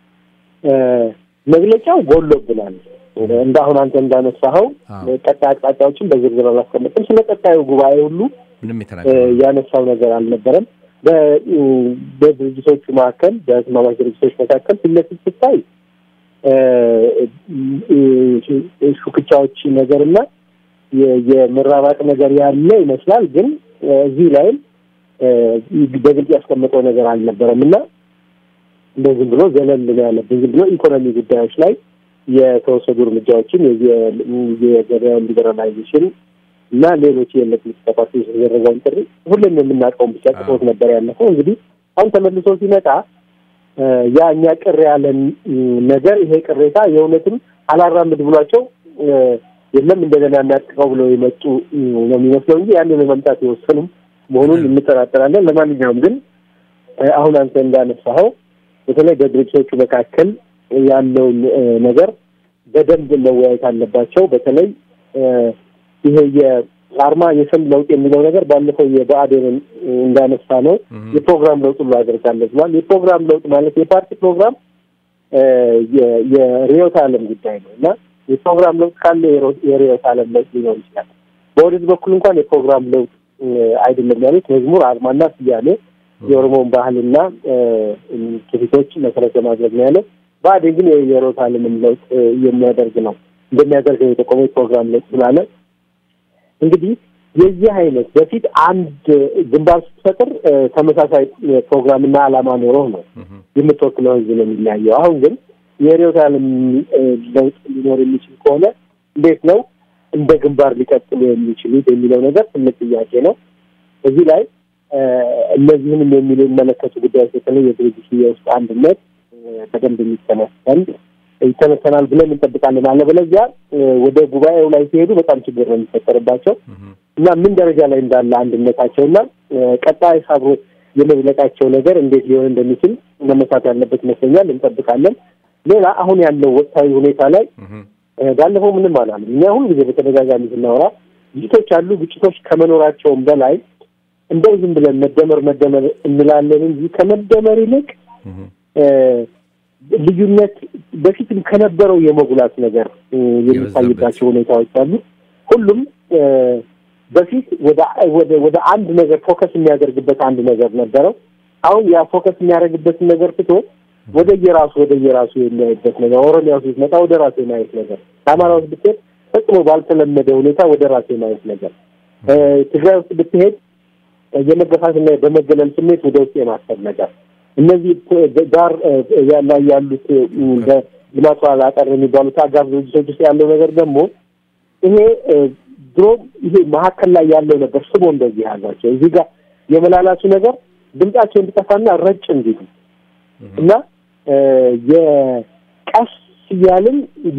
መግለጫው ጎሎብናል። እንደ አሁን አንተ እንዳነሳኸው ቀጣይ አቅጣጫዎችን በዝርዝር አላስቀመጥም። ስለ ቀጣዩ ጉባኤ ሁሉ ምንም ያነሳው ነገር አልነበረም። በድርጅቶቹ መካከል በህትማማች ድርጅቶች መካከል ፊት ለፊት ስታይ ሹክቻዎች ነገርና የመራባጥ ነገር ያለ ይመስላል። ግን እዚህ ላይም በግልጽ ያስቀመጠው ነገር አልነበረም እና እንደ ዝም ብሎ ዘለል ነው ያለብን። ዝም ብሎ ኢኮኖሚ ጉዳዮች ላይ የተወሰዱ እርምጃዎችን የገበያውን ሊበራላይዜሽን እና ሌሎች የፖለቲካ ፓርቲዎች የተደረገውን ጥሪ ሁሉም የምናውቀውን ብቻ ጽፎት ነበር ያለፈው። እንግዲህ አሁን ተመልሶ ሲመጣ ያ እኛ ቅር ያለን ነገር ይሄ ቅሬታ የእውነትም አላራምድ ብሏቸው የለም እንደገና እናጥቀው ብለው የመጡ ነው የሚመስለው እንጂ ያንን መምጣት የወሰኑም መሆኑን እንጠራጠራለን። ለማንኛውም ግን አሁን አንተ እንዳነሳኸው በተለይ በድርጅቶቹ መካከል ያለውን ነገር በደንብ መወያየት አለባቸው። በተለይ ይሄ የአርማ የስም ለውጥ የሚለው ነገር ባለፈው የብአዴንን እንዳነሳ ነው የፕሮግራም ለውጥ ብሎ አድርጋለች ብሏል። የፕሮግራም ለውጥ ማለት የፓርቲ ፕሮግራም የርዕዮተ ዓለም ጉዳይ ነው እና የፕሮግራም ለውጥ ካለ የርዕዮተ ዓለም ለውጥ ሊኖር ይችላል። በወደድ በኩል እንኳን የፕሮግራም ለውጥ አይደለም ያሉት መዝሙር፣ አርማና ስያሜ የኦሮሞን ባህልና ትውፊቶች መሰረት በማድረግ ነው ያለው። ብአዴን ግን የርዕዮተ ዓለምን ለውጥ የሚያደርግ ነው እንደሚያደርግ ነው የጠቆመው ፕሮግራም ለውጥ ስላለ እንግዲህ የዚህ አይነት በፊት አንድ ግንባር ስትፈጥር ተመሳሳይ ፕሮግራምና ዓላማ ኖሮ ነው የምትወክለው ህዝብ ነው የሚለያየው። አሁን ግን የርዕዮተ ዓለም ለውጥ ሊኖር የሚችል ከሆነ እንዴት ነው እንደ ግንባር ሊቀጥሉ የሚችሉት የሚለው ነገር ትልቅ ጥያቄ ነው። እዚህ ላይ እነዚህንም የሚሉ የሚመለከቱ ጉዳዮች በተለይ የድርጅት የውስጥ አንድነት በደንብ የሚተነሰን ይተነሰናል ብለን እንጠብቃለን። አለበለዚያ ወደ ጉባኤው ላይ ሲሄዱ በጣም ችግር ነው የሚፈጠርባቸው እና ምን ደረጃ ላይ እንዳለ አንድነታቸው እና ቀጣይ አብሮ የመዝለቃቸው ነገር እንዴት ሊሆን እንደሚችል መመሳት ያለበት ይመስለኛል። እንጠብቃለን። ሌላ አሁን ያለው ወቅታዊ ሁኔታ ላይ ባለፈው ምንም አላለም። እኛ ሁሉ ጊዜ በተደጋጋሚ ስናወራ ግጭቶች አሉ። ግጭቶች ከመኖራቸውም በላይ እንደው ዝም ብለን መደመር መደመር እንላለን እንጂ ከመደመር ይልቅ ልዩነት በፊትም ከነበረው የመጉላት ነገር የሚታይባቸው ሁኔታዎች አሉ። ሁሉም በፊት ወደ ወደ አንድ ነገር ፎከስ የሚያደርግበት አንድ ነገር ነበረው። አሁን ያ ፎከስ የሚያደርግበትን ነገር ትቶ ወደ የራሱ ወደ የራሱ የሚያይበት ነገር፣ ኦሮሚያ ውስጥ ብትመጣ ወደ ራሱ የማየት ነገር፣ አማራ ውስጥ ብትሄድ ፈጽሞ ባልተለመደ ሁኔታ ወደ ራሱ የማየት ነገር፣ ትግራይ ውስጥ ብትሄድ የመገፋትና በመገለል ስሜት ወደ ውስጥ የማሰብ ነገር እነዚህ ጋር ላይ ያሉት ልማት ኋላ ቀር የሚባሉት አጋር ድርጅቶች ውስጥ ያለው ነገር ደግሞ ይሄ ድሮ ይሄ መካከል ላይ ያለው ነገር ስቦ እንደዚህ ያሏቸው እዚህ ጋር የመላላቱ ነገር ድምጻቸው እንዲጠፋና ረጭ እንዲሉ እና የቀስ እያልን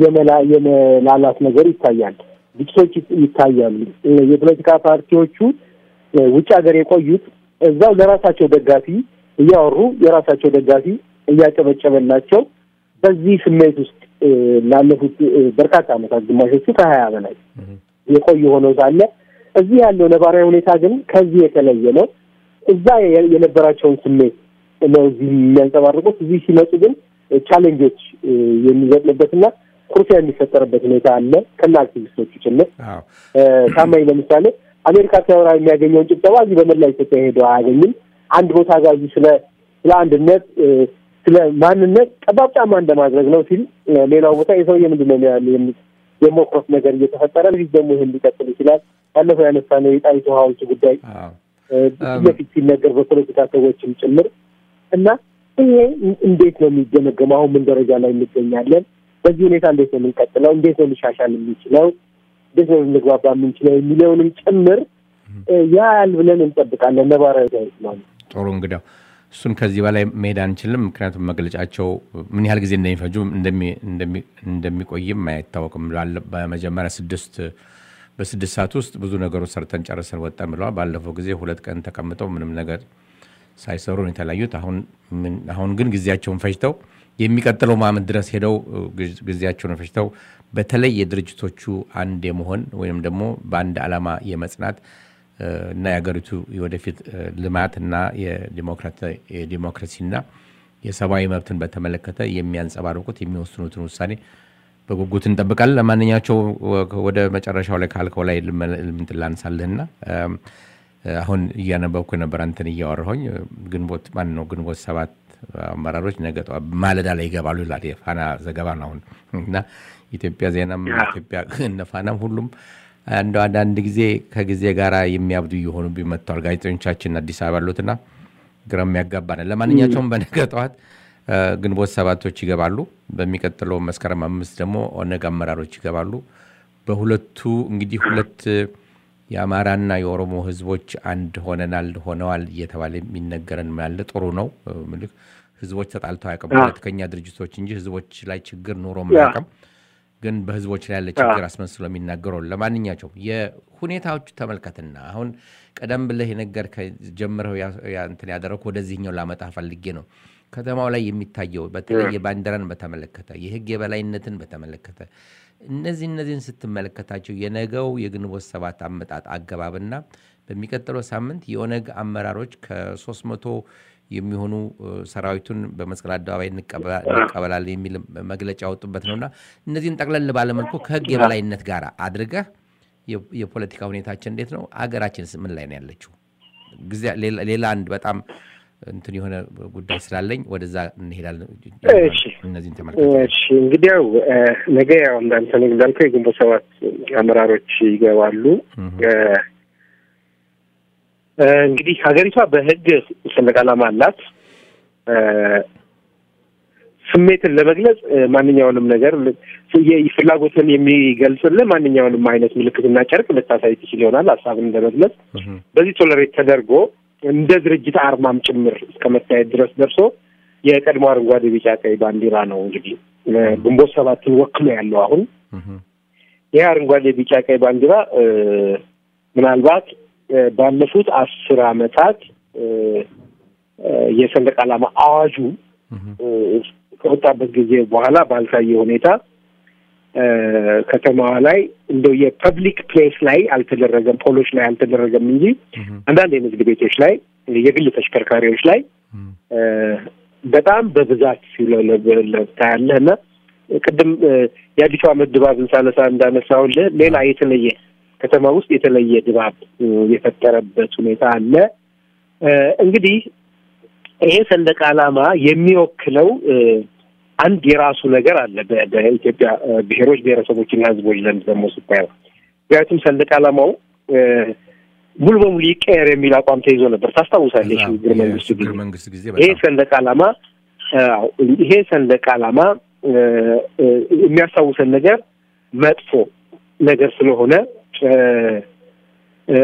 የመላላት ነገር ይታያል። ግጭቶች ይታያሉ። የፖለቲካ ፓርቲዎቹ ውጭ ሀገር የቆዩት እዛው ለራሳቸው ደጋፊ እያወሩ የራሳቸው ደጋፊ እያጨበጨበላቸው በዚህ ስሜት ውስጥ ላለፉት በርካታ ዓመታት ግማሾቹ ከሀያ በላይ የቆዩ ሆነው ሳለ እዚህ ያለው ነባራዊ ሁኔታ ግን ከዚህ የተለየ ነው። እዛ የነበራቸውን ስሜት ነው እዚህ የሚያንጸባርቁት። እዚህ ሲመጡ ግን ቻሌንጆች የሚገጥምበትና ኩርፊያ የሚፈጠርበት ሁኔታ አለ ከና አክቲቪስቶቹ ጭምር። ታማኝ ለምሳሌ አሜሪካ ሲያወራ የሚያገኘውን ጭብጨባ እዚህ በመላ ኢትዮጵያ ሄዶ አያገኝም። አንድ ቦታ ጋር እዚህ ስለ ስለ አንድነት ስለ ማንነት ጠባብ ጫማ እንደማድረግ ነው ሲል፣ ሌላው ቦታ የሰውዬ ምንድን ነው ያለ የሞክሮት ነገር እየተፈጠረ ፊት ደግሞ ይህን ሊቀጥል ይችላል። ባለፈው ያነሳነው የጣይቱ ሐውልት ጉዳይ ፊት ለፊት ሲነገር በፖለቲካ ሰዎችም ጭምር እና ይሄ እንዴት ነው የሚገመገመው? አሁን ምን ደረጃ ላይ እንገኛለን? በዚህ ሁኔታ እንዴት ነው የምንቀጥለው? እንዴት ነው ሊሻሻል የሚችለው? እንዴት ነው ልንግባባ የምንችለው የሚለውንም ጭምር ያህል ብለን እንጠብቃለን። ነባራዊ ነው። ጥሩ እንግዲያው እሱን ከዚህ በላይ መሄድ አንችልም። ምክንያቱም መግለጫቸው ምን ያህል ጊዜ እንደሚፈጁ እንደሚቆይም አይታወቅም። በመጀመሪያ ስድስት በስድስት ሰዓት ውስጥ ብዙ ነገሮች ሰርተን ጨርሰን ወጣን ብለዋል። ባለፈው ጊዜ ሁለት ቀን ተቀምጠው ምንም ነገር ሳይሰሩ ነው የተለያዩት። አሁን ግን ጊዜያቸውን ፈጅተው የሚቀጥለው ዓመት ድረስ ሄደው ጊዜያቸውን ፈጅተው በተለይ የድርጅቶቹ አንድ የመሆን ወይም ደግሞ በአንድ ዓላማ የመጽናት እና የሀገሪቱ የወደፊት ልማትና የዲሞክራሲና የሰብአዊ መብትን በተመለከተ የሚያንጸባርቁት የሚወስኑትን ውሳኔ በጉጉት እንጠብቃለን። ለማንኛቸው ወደ መጨረሻው ላይ ካልከው ላይ ልምንትን ላንሳልህና አሁን እያነበብኩ ነበር አንተን እያወራሁኝ ግንቦት ማን ነው ግንቦት ሰባት አመራሮች ነገ ማለዳ ላይ ይገባሉ ይላል የፋና ዘገባ ነው አሁን እና ኢትዮጵያ ዜናም ኢትዮጵያ እነ ፋናም ሁሉም እንደው አንዳንድ ጊዜ ከጊዜ ጋር የሚያብዱ እየሆኑብኝ መጥተዋል። ጋዜጠኞቻችን አዲስ አበባ ያሉትና ግራ የሚያጋባ ነው። ለማንኛቸውም በነገ ጠዋት እ፣ ግንቦት ሰባቶች ይገባሉ። በሚቀጥለው መስከረም አምስት ደግሞ ኦነግ አመራሮች ይገባሉ። በሁለቱ እንግዲህ ሁለት የአማራና የኦሮሞ ህዝቦች አንድ ሆነናል ሆነዋል እየተባለ የሚነገረን ያለ ጥሩ ነው። እ፣ ምልክ ህዝቦች ተጣልተው አያውቅም። አዎ። ፖለቲከኛ ድርጅቶች እንጂ ህዝቦች ላይ ችግር ኑሮ አያውቅም። ግን በህዝቦች ላይ ያለ ችግር አስመስሎ የሚናገረው ለማንኛቸውም የሁኔታዎቹ ተመልከትና አሁን ቀደም ብለህ የነገር ጀምረው ያ- ያ- እንትን ያደረግኩ ወደዚህኛው ላመጣ ፈልጌ ነው። ከተማው ላይ የሚታየው በተለይ የባንዲራን በተመለከተ የህግ የበላይነትን በተመለከተ እነዚህ እነዚህን ስትመለከታቸው የነገው የግንቦት ሰባት አመጣጥ አገባብና በሚቀጥለው ሳምንት የኦነግ አመራሮች ከሶስት መቶ የሚሆኑ እ፣ ሰራዊቱን በመስቀል አደባባይ እንቀበላ- እንቀበላለን የሚል መግለጫ ያወጡበት ነውና እነዚህን ጠቅለል ባለመልኩ ከህግ የበላይነት ጋር አድርገህ የ- የፖለቲካ ሁኔታችን እንዴት ነው? አገራችንስ ምን ላይ ነው ያለችው? ጊዜ ሌላ- ሌላ አንድ በጣም እንትን የሆነ ጉዳይ ስላለኝ ወደዛ እንሄዳለን። እሺ። እነዚህን ተመልከት። እሺ እንግዲህ ያው እ፣ ነገ ያው እንዳንተ ነው እንዳልከው የግንቦት ሰባት አመራሮች ይገባሉ። እ፣ እ፣ እንግዲህ ሀገሪቷ በህግ ሰንደቅ ዓላማ አላት። እ፣ ስሜትን ለመግለጽ እ፣ ማንኛውንም ነገር ል- የ- ፍላጎትን የሚገልጽልህ ማንኛውንም አይነት ምልክትና ጨርቅ ልታሳይ ትችል ይሆናል ሀሳብን ለመግለጽ እህም፣ በዚህ ቶለሬት ተደርጎ እንደ ድርጅት አርማም ጭምር እስከ መታየት ድረስ ደርሶ የቀድሞ አረንጓዴ፣ ቢጫ፣ ቀይ ባንዲራ ነው እንግዲህ እ፣ ግንቦት ሰባትን ወክሎ ያለው አሁን እህም፣ ይህ አረንጓዴ፣ ቢጫ፣ ቀይ ባንዲራ እ፣ ምናልባት እ፣ ባለፉት አስር አመታት እ፣ እ፣ የሰንደቅ ዓላማ አዋጁ እህም፣ እ፣ ከወጣበት ጊዜ በኋላ ባልታየ ሁኔታ እ፣ ከተማዋ ላይ እንደው የፐብሊክ ፕሌስ ላይ አልተደረገም፣ ፖሎች ላይ አልተደረገም እንጂ እህም፣ አንዳንድ የንግድ ቤቶች ላይ የግል ተሽከርካሪዎች ላይ እህም፣ እ፣ በጣም በብዛት ሲውለበለብ ታያለህ እና ቅድም እ፣ የአዲሱ ዓመት ድባብን ሳነሳ እንዳነሳሁልህ ሌላ የተለየ ከተማ ውስጥ የተለየ ድባብ እ፣ የፈጠረበት ሁኔታ አለ። እ፣ እንግዲህ ይሄ ሰንደቅ ዓላማ የሚወክለው እ፣ አንድ የራሱ ነገር አለ በ- በኢትዮጵያ እ፣ ብሔሮች ብሔረሰቦችና ሕዝቦች ዘንድ ደግሞ ስታየው ምክንያቱም ሰንደቅ ዓላማው እ፣ ሙሉ በሙሉ ይቀየር የሚል አቋም ተይዞ ነበር። ታስታውሳለሽ? ከዛ ሽግግር መንግስቱ የሽግግር ጊዜ መንግስት ጊዜ ይሄ በጣም ሰንደቅ ዓላማ አዎ፣ ይሄ ሰንደቅ ዓላማ እ፣ እ፣ የሚያስታውሰን ነገር መጥፎ ነገር ስለሆነ እ፣ እ፣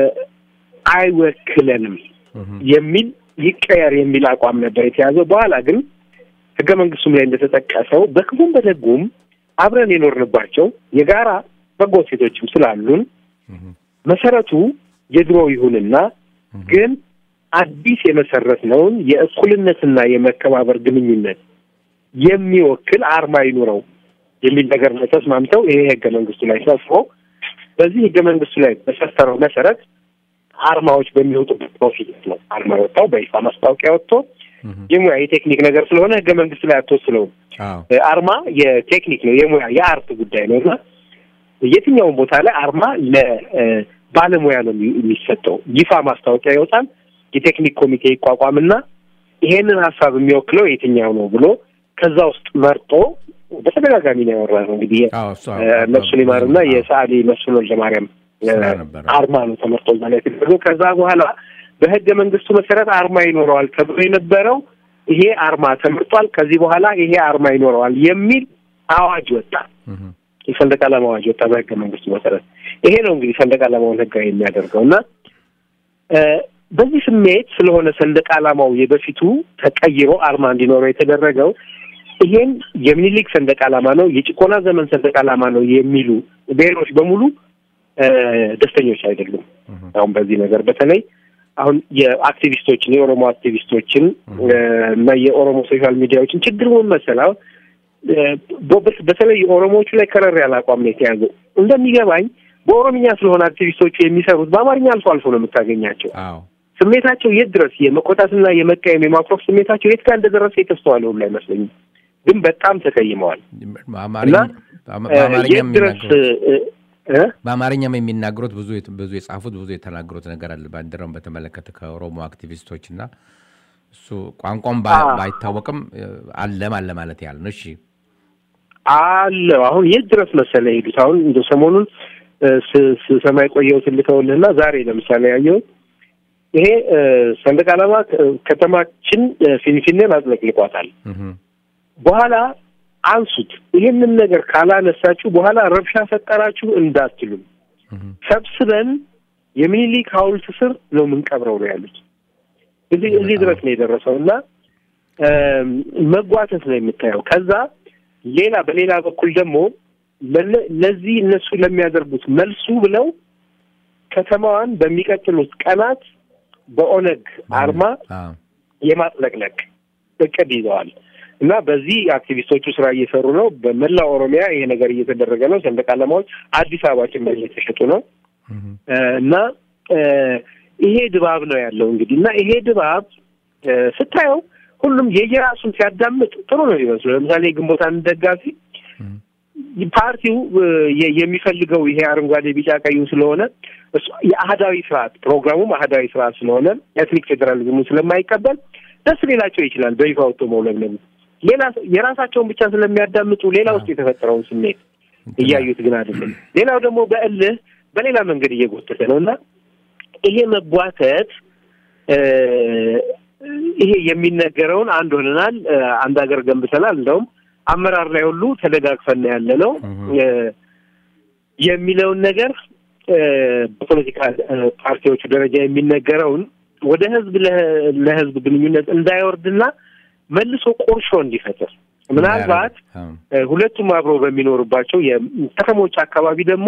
አይወክለንም እህም፣ የሚል ይቀየር የሚል አቋም ነበር የተያዘው። በኋላ ግን ህገ መንግስቱም ላይ እንደተጠቀሰው በክፉም በደጉም አብረን የኖርንባቸው የጋራ በጎ ሴቶችም ስላሉን እህም፣ መሰረቱ የድሮ ይሁንና ግን አዲስ የመሰረትነውን የእኩልነትና የመከባበር ግንኙነት የሚወክል አርማ ይኑረው የሚል ነገር ላይ ተስማምተው ይሄ ህገ መንግስቱ ላይ ሰፍሮ በዚህ ህገ መንግስቱ ላይ በሰፈረው መሰረት አርማዎች በሚወጡበት ፕሮፊት ነው አርማ የወጣው በይፋ ማስታወቂያ ወጥቶ እህም፣ የሙያ የቴክኒክ ነገር ስለሆነ ህገ መንግስቱ ላይ አትወስነውም። አዎ፣ አርማ የቴክኒክ ነው፣ የሙያ የአርት ጉዳይ ነው እና የትኛውም ቦታ ላይ አርማ ለባለሙያ ነው የሚ- የሚሰጠው። ይፋ ማስታወቂያ ይወጣል። የቴክኒክ ኮሚቴ ይቋቋምና ይሄንን ሀሳብ የሚወክለው የትኛው ነው ብሎ ከዛ ውስጥ መርጦ በተደጋጋሚ ነው ያወራ ነው እንግዲህ አዎ፣ እሱ እ፣ ነፍሱን ይማርና አዎ፣ የሰዓሊ መስፍን ወልደማርያም እ፣ ስራ ነበረ። አርማ ነው ተመርጦ እዛ ላይ የተደረገው። ከዛ በኋላ በህገ መንግስቱ መሰረት አርማ ይኖረዋል ተብሎ የነበረው ይሄ አርማ ተመርጧል፣ ከዚህ በኋላ ይሄ አርማ ይኖረዋል የሚል አዋጅ ወጣ። እህም፣ የሰንደቅ ዓላማ አዋጅ ወጣ በህገ መንግስቱ መሰረት። ይሄ ነው እንግዲህ ሰንደቅ ዓላማውን ህጋዊ የሚያደርገው እና እ፣ በዚህ ስሜት ስለሆነ ሰንደቅ ዓላማው የበፊቱ ተቀይሮ አርማ እንዲኖረው የተደረገው ይሄን የሚኒሊክ ሰንደቅ ዓላማ ነው የጭቆና ዘመን ሰንደቅ ዓላማ ነው የሚሉ ብሔሮች በሙሉ እ፣ ደስተኞች አይደሉም። እህም፣ አሁን በዚህ ነገር በተለይ አሁን የአክቲቪስቶችን የኦሮሞ አክቲቪስቶችን እ፣ እና የኦሮሞ ሶሻል ሚዲያዎችን ችግር ምን መሰለህ አሁን እ፣ በ- በተለይ ኦሮሞዎቹ ላይ ከረር ያለ አቋም ነው የተያዘው። እንደሚገባኝ በኦሮምኛ ስለሆነ አክቲቪስቶቹ የሚሰሩት በአማርኛ አልፎ አልፎ ነው የምታገኛቸው። አዎ፣ ስሜታቸው የት ድረስ የመቆጣትና የመቃየም የማኩረፍ ስሜታቸው የት ጋር እንደደረሰ የተስተዋለ ሁሉ አይመስለኝም። ግን በጣም ተቀይመዋል በአማርኛ እና በአማ- እ፣ በአማርኛ የት ድረስ የሚናገሩት እ፣ እ፣ በአማርኛም የሚናገሩት ብዙ የት- ብዙ የጻፉት ብዙ የተናገሩት ነገር አለ። ባንዲራውን በተመለከተ ከኦሮሞ አክቲቪስቶች እና እሱ ቋንቋም ባ- አዎ። ባይታወቅም እ፣ አለም አለ ማለት ያህል ነው። እሺ አለ አሁን የት ድረስ መሰለ የሄዱት አሁን እንደ ሰሞኑን ስሰማ የቆየሁትን ልከውልህና ዛሬ ለምሳሌ ያየሁት ይሄ ሰንደቅ ዓላማ ከተማችን ፊንፊኔን አጥለቅልቋታል። በኋላ አንሱት። ይህንን ነገር ካላነሳችሁ በኋላ ረብሻ ፈጠራችሁ እንዳትሉም ሰብስበን የሚኒሊክ ሐውልት ስር ነው የምንቀብረው ነው ያሉት። እዚህ እዚህ ድረስ ነው የደረሰው እና መጓተት ነው የምታየው። ከዛ ሌላ በሌላ በኩል ደግሞ ለዚህ እነሱ ለሚያደርጉት መልሱ ብለው ከተማዋን በሚቀጥሉት ቀናት በኦነግ አርማ የማጥለቅለቅ እቅድ ይዘዋል እና በዚህ አክቲቪስቶቹ ስራ እየሰሩ ነው። በመላው ኦሮሚያ ይሄ ነገር እየተደረገ ነው። ሰንደቅ ዓላማዎች አዲስ አበባ ጭምር እየተሸጡ ነው እና ይሄ ድባብ ነው ያለው እንግዲህ እና ይሄ ድባብ ስታየው ሁሉም የየራሱን ሲያዳምጥ ጥሩ ነው ይመስሉ። ለምሳሌ የግንቦት አንድ ደጋፊ ፓርቲው የሚፈልገው ይሄ አረንጓዴ፣ ቢጫ፣ ቀዩ ስለሆነ የአህዳዊ ስርዓት ፕሮግራሙም አህዳዊ ስርዓት ስለሆነ ኤትኒክ ፌዴራሊዝሙ ስለማይቀበል ደስ ሊላቸው ይችላል በይፋ ወጥቶ መውለብለቡ። ሌላ የራሳቸውን ብቻ ስለሚያዳምጡ ሌላ ውስጥ የተፈጠረውን ስሜት እያዩት ግን አይደለም። ሌላው ደግሞ በእልህ በሌላ መንገድ እየጎተተ ነው እና ይሄ መጓተት ይሄ የሚነገረውን አንድ ሆነናል፣ አንድ ሀገር ገንብተናል፣ እንደውም አመራር ላይ ሁሉ ተደጋግፈን ያለ ነው የሚለውን ነገር በፖለቲካ ፓርቲዎቹ ደረጃ የሚነገረውን ወደ ህዝብ ለህዝብ ግንኙነት እንዳይወርድና መልሶ ቁርሾ እንዲፈጥር ምናልባት ሁለቱም አብረው በሚኖሩባቸው የከተሞች አካባቢ ደግሞ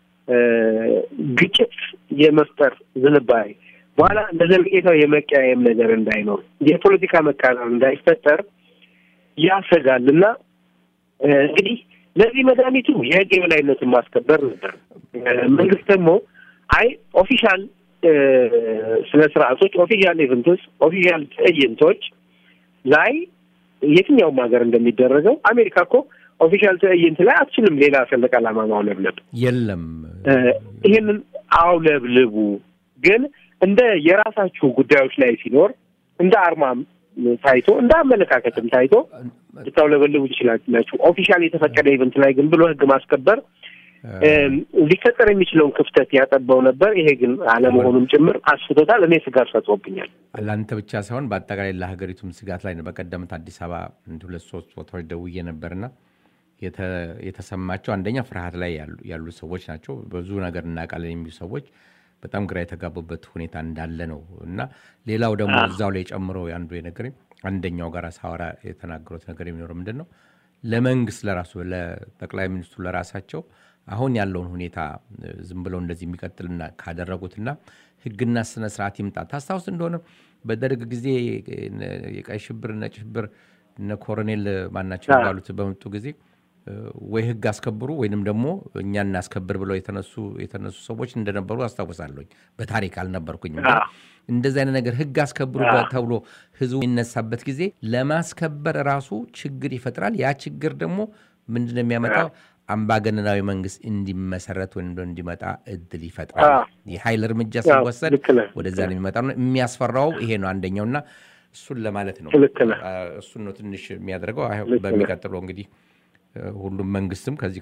ግጭት የመፍጠር ዝንባሌ በኋላ ለዘለቄታው የመቀያየም ነገር እንዳይኖር የፖለቲካ መቃረር እንዳይፈጠር ያሰጋል እና እንግዲህ ለዚህ መድኃኒቱ የህግ የበላይነትን ማስከበር ነበር። መንግስት ደግሞ አይ ኦፊሻል ስነ ስርዓቶች፣ ኦፊሻል ኢቨንቶች፣ ኦፊሻል ትዕይንቶች ላይ የትኛውም ሀገር እንደሚደረገው አሜሪካ እኮ ኦፊሻል ትዕይንት ላይ አትችልም ሌላ ሰንደቅ ዓላማ ማውለብለብ የለም። ይህንን አውለብልቡ ግን እንደ የራሳችሁ ጉዳዮች ላይ ሲኖር እንደ አርማም ታይቶ እንደ አመለካከትም ታይቶ ልታውለበልቡ ትችላላችሁ። ኦፊሻል የተፈቀደ ኢቨንት ላይ ግን ብሎ ህግ ማስከበር ሊፈጠር የሚችለውን ክፍተት ያጠባው ነበር። ይሄ ግን አለመሆኑም ጭምር አስፍቶታል። እኔ ስጋት ፈጥሮብኛል። ለአንተ ብቻ ሳይሆን በአጠቃላይ ለሀገሪቱም ስጋት ላይ ነው። በቀደምት አዲስ አበባ ሁለት ሶስት ቦታዎች ደውዬ ነበርና የተሰማቸው አንደኛ ፍርሃት ላይ ያሉ ሰዎች ናቸው። ብዙ ነገር እናውቃለን የሚሉ ሰዎች በጣም ግራ የተጋቡበት ሁኔታ እንዳለ ነው እና ሌላው ደግሞ እዛው ላይ ጨምሮ አንዱ የነገረኝ አንደኛው ጋር ሳወራ የተናገሩት ነገር የሚኖረው ምንድን ነው ለመንግስት ለራሱ ለጠቅላይ ሚኒስትሩ ለራሳቸው አሁን ያለውን ሁኔታ ዝም ብለው እንደዚህ የሚቀጥልና ካደረጉትና ህግና ስነ ስርዓት ይምጣ። ታስታውስ እንደሆነ በደርግ ጊዜ የቀይ ሽብር፣ ነጭ ሽብር እነ ኮሎኔል ማናቸው የሚባሉት በመጡ ጊዜ ወይ ህግ አስከብሩ ወይንም ደግሞ እኛ እናስከብር ብለው የተነሱ የተነሱ ሰዎች እንደነበሩ አስታውሳለሁኝ። በታሪክ አልነበርኩኝም። እንደዚህ አይነት ነገር ህግ አስከብሩ ተብሎ ህዝቡ የሚነሳበት ጊዜ ለማስከበር ራሱ ችግር ይፈጥራል። ያ ችግር ደግሞ ምንድነው የሚያመጣው? አምባገነናዊ መንግስት እንዲመሰረት ወይም እንዲመጣ እድል ይፈጥራል። የኃይል እርምጃ ሲወሰድ ወደዛ ነው የሚመጣ ነው። የሚያስፈራው ይሄ ነው አንደኛውና እሱን ለማለት ነው። እሱን ነው ትንሽ የሚያደርገው። በሚቀጥለው እንግዲህ ሁሉም መንግስትም ከዚህ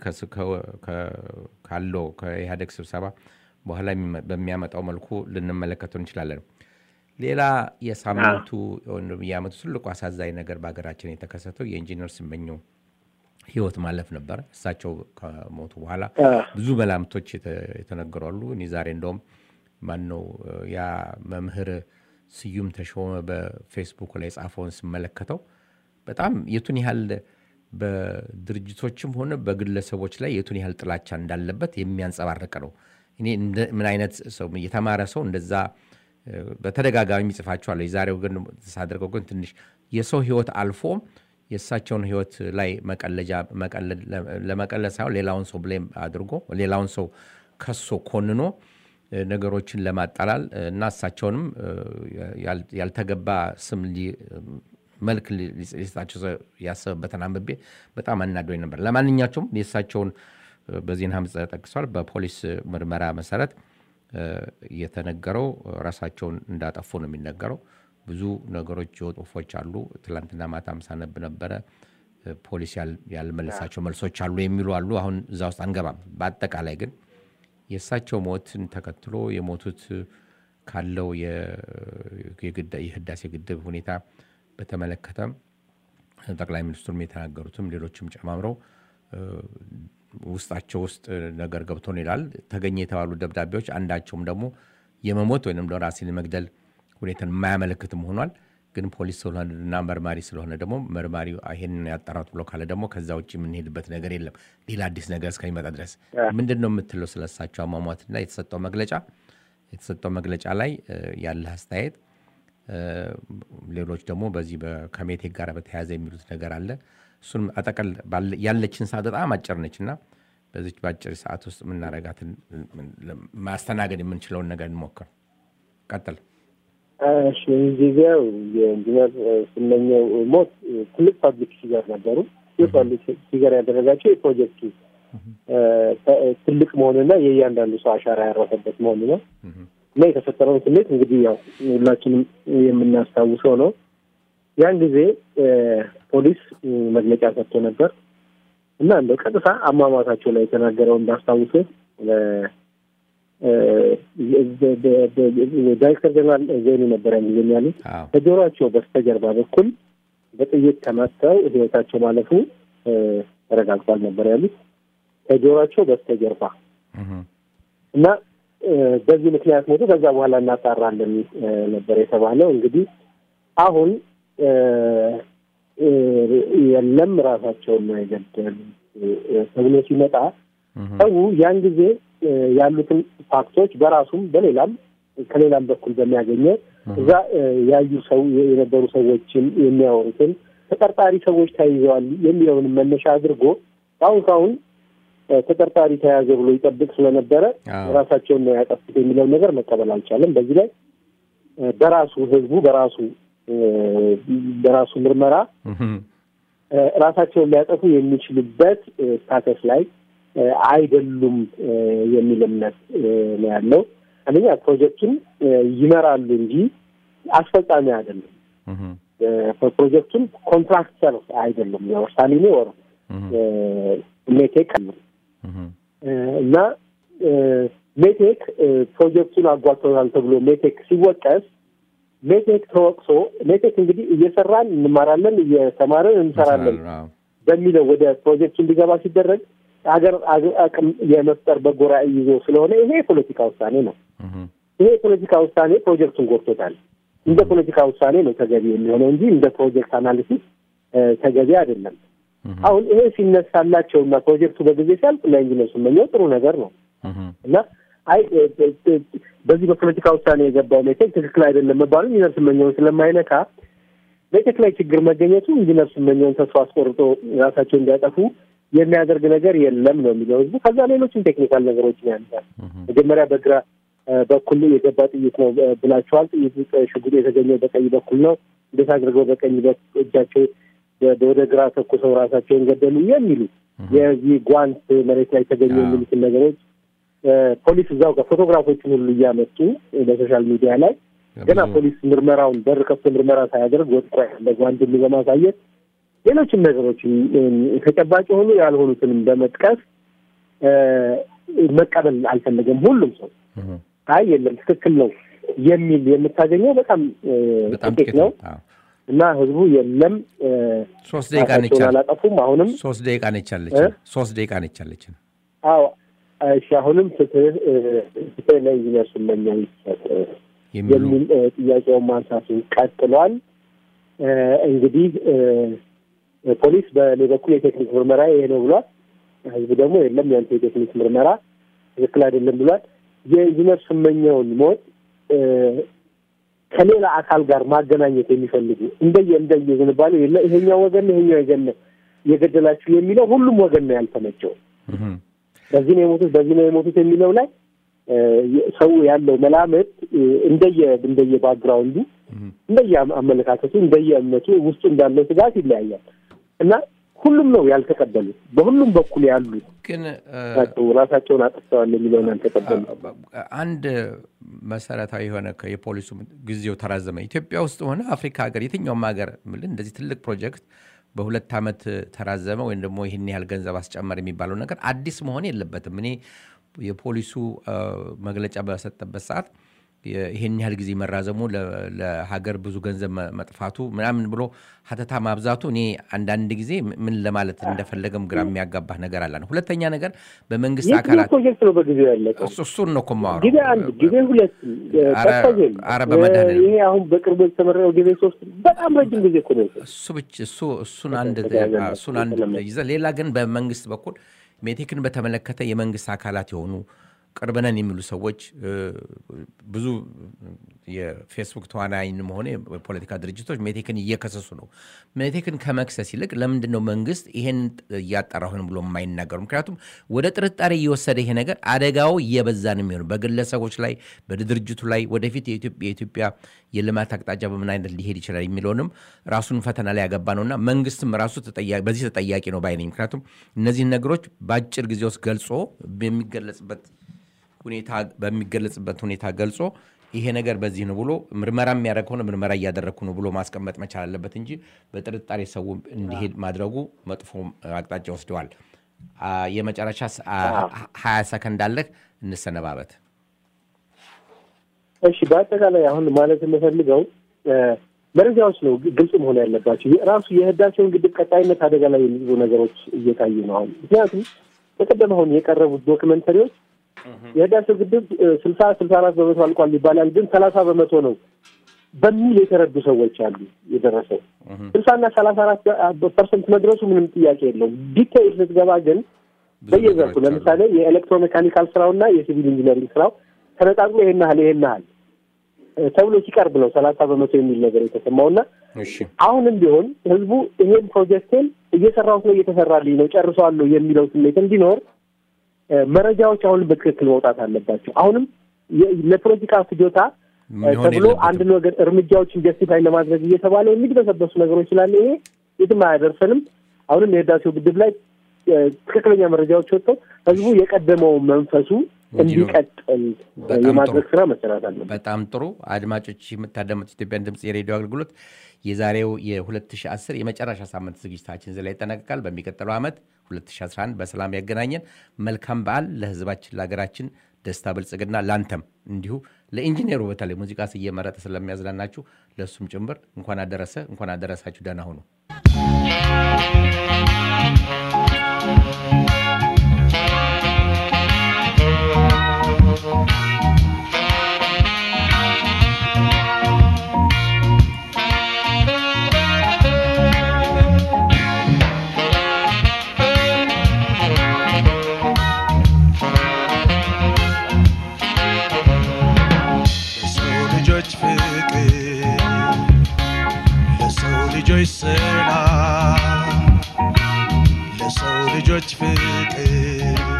ካለው ከኢህአዴግ ስብሰባ በኋላ በሚያመጣው መልኩ ልንመለከተው እንችላለን። ሌላ የሳምንቱ የዓመቱ ትልቁ አሳዛኝ ነገር በሀገራችን የተከሰተው የኢንጂነር ስመኘው ህይወት ማለፍ ነበር። እሳቸው ከሞቱ በኋላ ብዙ መላምቶች የተነገሩ አሉ። እኔ ዛሬ እንደውም ማነው ያ መምህር ስዩም ተሾመ በፌስቡክ ላይ ጻፈውን ስመለከተው በጣም የቱን ያህል በድርጅቶችም ሆነ በግለሰቦች ላይ የቱን ያህል ጥላቻ እንዳለበት የሚያንጸባርቅ ነው። እኔ ምን አይነት ሰው የተማረ ሰው እንደዛ በተደጋጋሚ ይጽፋቸዋለሁ። የዛሬው ግን ሳደርገው ግን ትንሽ የሰው ህይወት አልፎ የእሳቸውን ህይወት ላይ መቀለጃ ለመቀለድ ሳይሆን ሌላውን ሰው ብሌም አድርጎ ሌላውን ሰው ከሶ ኮንኖ ነገሮችን ለማጠላል እና እሳቸውንም ያልተገባ ስም መልክ ሊሰጣቸው ያሰበበትን አንብቤ በጣም አናዶኝ ነበር። ለማንኛቸውም የእሳቸውን በዜና ምጽ ጠቅሷል። በፖሊስ ምርመራ መሰረት የተነገረው ራሳቸውን እንዳጠፉ ነው የሚነገረው። ብዙ ነገሮች ጽሁፎች አሉ። ትላንትና ማታም ሳነብ ነበረ። ፖሊስ ያልመለሳቸው መልሶች አሉ የሚሉ አሉ። አሁን እዛ ውስጥ አንገባም። በአጠቃላይ ግን የእሳቸው ሞትን ተከትሎ የሞቱት ካለው የህዳሴ ግድብ ሁኔታ በተመለከተ ጠቅላይ ሚኒስትሩም የተናገሩትም ሌሎችም ጨማምረው ውስጣቸው ውስጥ ነገር ገብቶን ይላል። ተገኘ የተባሉ ደብዳቤዎች አንዳቸውም ደግሞ የመሞት ወይም ራሴን መግደል ሁኔታን የማያመለክትም ሆኗል። ግን ፖሊስ ስለሆነና መርማሪ ስለሆነ ደግሞ መርማሪ ይሄንን ያጣራት ብሎ ካለ ደግሞ ከዛ ውጭ የምንሄድበት ነገር የለም ሌላ አዲስ ነገር እስከሚመጣ ድረስ ምንድን ነው የምትለው ስለሳቸው አሟሟትና የተሰጠው መግለጫ የተሰጠው መግለጫ ላይ ያለህ አስተያየት ሌሎች ደግሞ በዚህ ከሜቴክ ጋር በተያያዘ የሚሉት ነገር አለ እሱንም አጠቀል ያለችን ሰዓት በጣም አጭር ነች እና በዚች በአጭር ሰዓት ውስጥ የምናረጋትን ማስተናገድ የምንችለውን ነገር እንሞክር ቀጥል እሺ ጊዜው የኢንጂነር ስመኘው ሞት ትልቅ ፐብሊክ ፊገር ነበሩ። ይህ ፐብሊክ ፊገር ያደረጋቸው የፕሮጀክቱ ትልቅ መሆንና የእያንዳንዱ ሰው አሻራ ያረፈበት መሆኑ ነው እና የተፈጠረውን ስሜት እንግዲህ ያው ሁላችንም የምናስታውሰው ነው። ያን ጊዜ ፖሊስ መግለጫ ሰጥቶ ነበር እና እንደው ቀጥታ አሟሟታቸው ላይ የተናገረው እንዳስታውሰ ዳይሬክተር ጀነራል ዘይኑ ነበር ያን ጊዜ ያሉት ከጆሮቸው በስተጀርባ በኩል በጥይት ተመተው ህይወታቸው ማለፉ ተረጋግጧል ነበር ያሉት ከጆሮቸው በስተጀርባ እና በዚህ ምክንያት ሞቱ። ከዛ በኋላ እናጣራለን ነበር የተባለው። እንግዲህ አሁን የለም ራሳቸውን ነው የገደሉ ተብሎ ሲመጣ ሰው ያን ጊዜ ያሉትን ፋክቶች በራሱም በሌላም ከሌላም በኩል በሚያገኘው እዛ ያዩ ሰው የነበሩ ሰዎችን የሚያወሩትን ተጠርጣሪ ሰዎች ተይዘዋል የሚለውን መነሻ አድርጎ አሁን ካሁን ተጠርጣሪ ተያዘ ብሎ ይጠብቅ ስለነበረ ራሳቸውን ነው ያጠፉት የሚለውን ነገር መቀበል አልቻለም። በዚህ ላይ በራሱ ህዝቡ በራሱ በራሱ ምርመራ ራሳቸውን ሊያጠፉ የሚችሉበት ስታተስ ላይ አይደሉም የሚል እምነት ነው ያለው። አንደኛ ፕሮጀክቱን ይመራሉ እንጂ አስፈጻሚ አይደሉም። ፕሮጀክቱን ኮንትራክተር አይደሉም። ሳሊኒ ወር ሜቴክ አሉ እና ሜቴክ ፕሮጀክቱን አጓተናል ተብሎ ሜቴክ ሲወቀስ ሜቴክ ተወቅሶ ሜቴክ እንግዲህ እየሰራን እንማራለን እየተማርን እንሰራለን በሚለው ወደ ፕሮጀክቱ እንዲገባ ሲደረግ ሀገር አቅም የመፍጠር በጎ ራዕይ ይዞ ስለሆነ ይሄ የፖለቲካ ውሳኔ ነው። ይሄ የፖለቲካ ውሳኔ ፕሮጀክቱን ጎድቶታል። እንደ ፖለቲካ ውሳኔ ነው ተገቢ የሚሆነው እንጂ እንደ ፕሮጀክት አናሊሲስ ተገቢ አይደለም። አሁን ይሄ ሲነሳላቸው እና ፕሮጀክቱ በጊዜ ሲያልቅ ለኢንጂነር ስመኘው ጥሩ ነገር ነው እና አይ በዚህ በፖለቲካ ውሳኔ የገባው ሜቴክ ትክክል አይደለም መባሉ ኢንጂነር ስመኘውን ስለማይነካ ሜቴክ ላይ ችግር መገኘቱ ኢንጂነር ስመኘውን ተስፋ አስቆርጦ ራሳቸው እንዲያጠፉ የሚያደርግ ነገር የለም ነው የሚለው ህዝቡ። ከዛ ሌሎችም ቴክኒካል ነገሮችን ያነሳል። መጀመሪያ በግራ በኩል የገባ ጥይት ነው ብላችኋል። ጥይቱ ሽጉጥ የተገኘው በቀኝ በኩል ነው። እንዴት አድርገው በቀኝ እጃቸው ወደ ግራ ተኩሰው ራሳቸውን ገደሉ የሚሉ የዚህ ጓንት መሬት ላይ ተገኘ የሚሉትን ነገሮች ፖሊስ እዛው ጋር ፎቶግራፎችን ሁሉ እያመጡ በሶሻል ሚዲያ ላይ ገና ፖሊስ ምርመራውን በር ከፍቶ ምርመራ ሳያደርግ ወጥቆ ያለ ጓንትን በማሳየት ሌሎችም ነገሮችን ተጨባጭ የሆኑ ያልሆኑትንም በመጥቀስ መቀበል አልፈለገም። ሁሉም ሰው አይ የለም ትክክል ነው የሚል የምታገኘው በጣም ጥቂት ነው እና ህዝቡ የለም ሶስት ደቂቃ ነች አላጠፉም። አሁንም ሶስት ደቂቃ ነች አለችን። ሶስት ደቂቃ ነች አለችን። አዎ እሺ። አሁንም ፍትህ ፍትህ ለኢንጂነር ስመኘው ይሰጥ የሚል ጥያቄውን ማንሳቱን ቀጥሏል። እንግዲህ ፖሊስ በእኔ በኩል የቴክኒክ ምርመራ ይሄ ነው ብሏል። ህዝቡ ደግሞ የለም ያንተ የቴክኒክ ምርመራ ትክክል አይደለም ብሏል። የኢንጂነር ስመኘውን ሞት ከሌላ አካል ጋር ማገናኘት የሚፈልጉ እንደየ እንደየ ዝንባሌ የለ ይሄኛው ወገን ይሄኛው የገነ የገደላችሁ የሚለው ሁሉም ወገን ነው ያልተመቸው። በዚህ ነው የሞቱት በዚህ ነው የሞቱት የሚለው ላይ ሰው ያለው መላመት እንደየ እንደየ ባክግራውንዱ እንደየ አመለካከቱ እንደየ እምነቱ ውስጡ እንዳለው ስጋት ይለያያል እና ሁሉም ነው ያልተቀበሉት። በሁሉም በኩል ያሉ ግን ራሳቸውን አጥፍተዋል የሚለውን ያልተቀበሉ አንድ መሰረታዊ የሆነ የፖሊሱ ጊዜው ተራዘመ። ኢትዮጵያ ውስጥ ሆነ አፍሪካ ሀገር የትኛውም ሀገር ምልን እንደዚህ ትልቅ ፕሮጀክት በሁለት ዓመት ተራዘመ ወይም ደግሞ ይህን ያህል ገንዘብ አስጨመር የሚባለው ነገር አዲስ መሆን የለበትም። እኔ የፖሊሱ መግለጫ በሰጠበት ሰዓት ይሄን ያህል ጊዜ መራዘሙ ለሀገር ብዙ ገንዘብ መጥፋቱ ምናምን ብሎ ሀተታ ማብዛቱ እኔ አንዳንድ ጊዜ ምን ለማለት እንደፈለገም ግራ የሚያጋባህ ነገር አለ። ሁለተኛ ነገር በመንግስት አካላት ፕሮጀክት ነው በጊዜው ያለቀው። እሱን ነው እኮ የማወራው። ጊዜ አንድ ጊዜ ሁለት ኧረ በመድኃኒዓለም ይሄ አሁን በቅርቡ የተመረቀው ጊዜ ሶስት በጣም ረጅም ጊዜ እኮ ነው። እሱ ብቻ እሱ እሱን አንድ እሱን አንድ ይዘህ ሌላ ግን በመንግስት በኩል ሜቴክን በተመለከተ የመንግስት አካላት የሆኑ ቅርብነን የሚሉ ሰዎች ብዙ የፌስቡክ ተዋናይንም ሆነ የፖለቲካ ድርጅቶች ሜቴክን እየከሰሱ ነው። ሜቴክን ከመክሰስ ይልቅ ለምንድን ነው መንግስት ይሄን እያጠራሁን ብሎ የማይናገሩ? ምክንያቱም ወደ ጥርጣሬ እየወሰደ ይሄ ነገር አደጋው እየበዛ ነው የሚሆነው በግለሰቦች ላይ በድርጅቱ ላይ ወደፊት የኢትዮጵያ የልማት አቅጣጫ በምን አይነት ሊሄድ ይችላል የሚለውንም ራሱን ፈተና ላይ ያገባ ነውና መንግስትም ራሱ በዚህ ተጠያቂ ነው ባይ ነኝ። ምክንያቱም እነዚህን ነገሮች በአጭር ጊዜ ውስጥ ገልጾ የሚገለጽበት ሁኔታ በሚገለጽበት ሁኔታ ገልጾ ይሄ ነገር በዚህ ነው ብሎ ምርመራ የሚያደርግ ከሆነ ምርመራ እያደረግኩ ነው ብሎ ማስቀመጥ መቻል አለበት እንጂ በጥርጣሬ ሰው እንዲሄድ ማድረጉ መጥፎ አቅጣጫ ወስደዋል። የመጨረሻ ሀያ ሰከንድ አለህ፣ እንሰነባበት። እሺ፣ በአጠቃላይ አሁን ማለት የምፈልገው መረጃዎች ነው ግልጽ መሆን ያለባቸው። ራሱ የህዳሴውን ግድብ ቀጣይነት አደጋ ላይ የሚይዙ ነገሮች እየታዩ ነው አሁን። ምክንያቱም በቀደም አሁን የቀረቡት ዶክመንተሪዎች የህዳሴው ግድብ ስልሳ ስልሳ አራት በመቶ አልቋል ይባላል፣ ግን ሰላሳ በመቶ ነው በሚል የተረዱ ሰዎች አሉ። የደረሰው ስልሳና ሰላሳ አራት ፐርሰንት መድረሱ ምንም ጥያቄ የለውም። ዲቴይል ስትገባ ግን በየዘርፉ ለምሳሌ የኤሌክትሮሜካኒካል ስራውና የሲቪል ኢንጂነሪንግ ስራው ተነጣጥሎ ይሄን ያህል ይሄን ያህል ተብሎ ሲቀርብ ነው ሰላሳ በመቶ የሚል ነገር የተሰማውና አሁንም ቢሆን ህዝቡ ይሄን ፕሮጀክትን እየሰራሁት ነው እየተሰራልኝ ነው ጨርሰዋለሁ የሚለው ስሜት እንዲኖር መረጃዎች አሁንም በትክክል መውጣት አለባቸው። አሁንም ለፖለቲካ ፍጆታ ተብሎ አንድን ወገን እርምጃዎችን ጀስቲፋይ ለማድረግ እየተባለ የሚድበሰበሱ ነገሮች ስላለ ይሄ የትም አያደርሰንም። አሁንም የህዳሴው ግድብ ላይ ትክክለኛ መረጃዎች ወጥተው ህዝቡ የቀደመው መንፈሱ እንዲቀጥል የማድረግ ስራ መሰራት አለበት። በጣም ጥሩ አድማጮች፣ የምታዳመጡት ኢትዮጵያን ድምፅ የሬዲዮ አገልግሎት የዛሬው የ2010 የመጨረሻ ሳምንት ዝግጅታችን እዚህ ላይ ይጠናቀቃል። በሚቀጥለው ዓመት 2011 በሰላም ያገናኘን። መልካም በዓል ለህዝባችን፣ ለሀገራችን ደስታ፣ ብልጽግና፣ ላንተም እንዲሁ ለኢንጂነሩ በተለይ ሙዚቃ እየመረጠ ስለሚያዝናናችሁ ለእሱም ጭምር እንኳን አደረሰ እንኳን አደረሳችሁ። ደህና ሁኑ። ልጆች ሰላም ለሰው ልጆች ፍቅር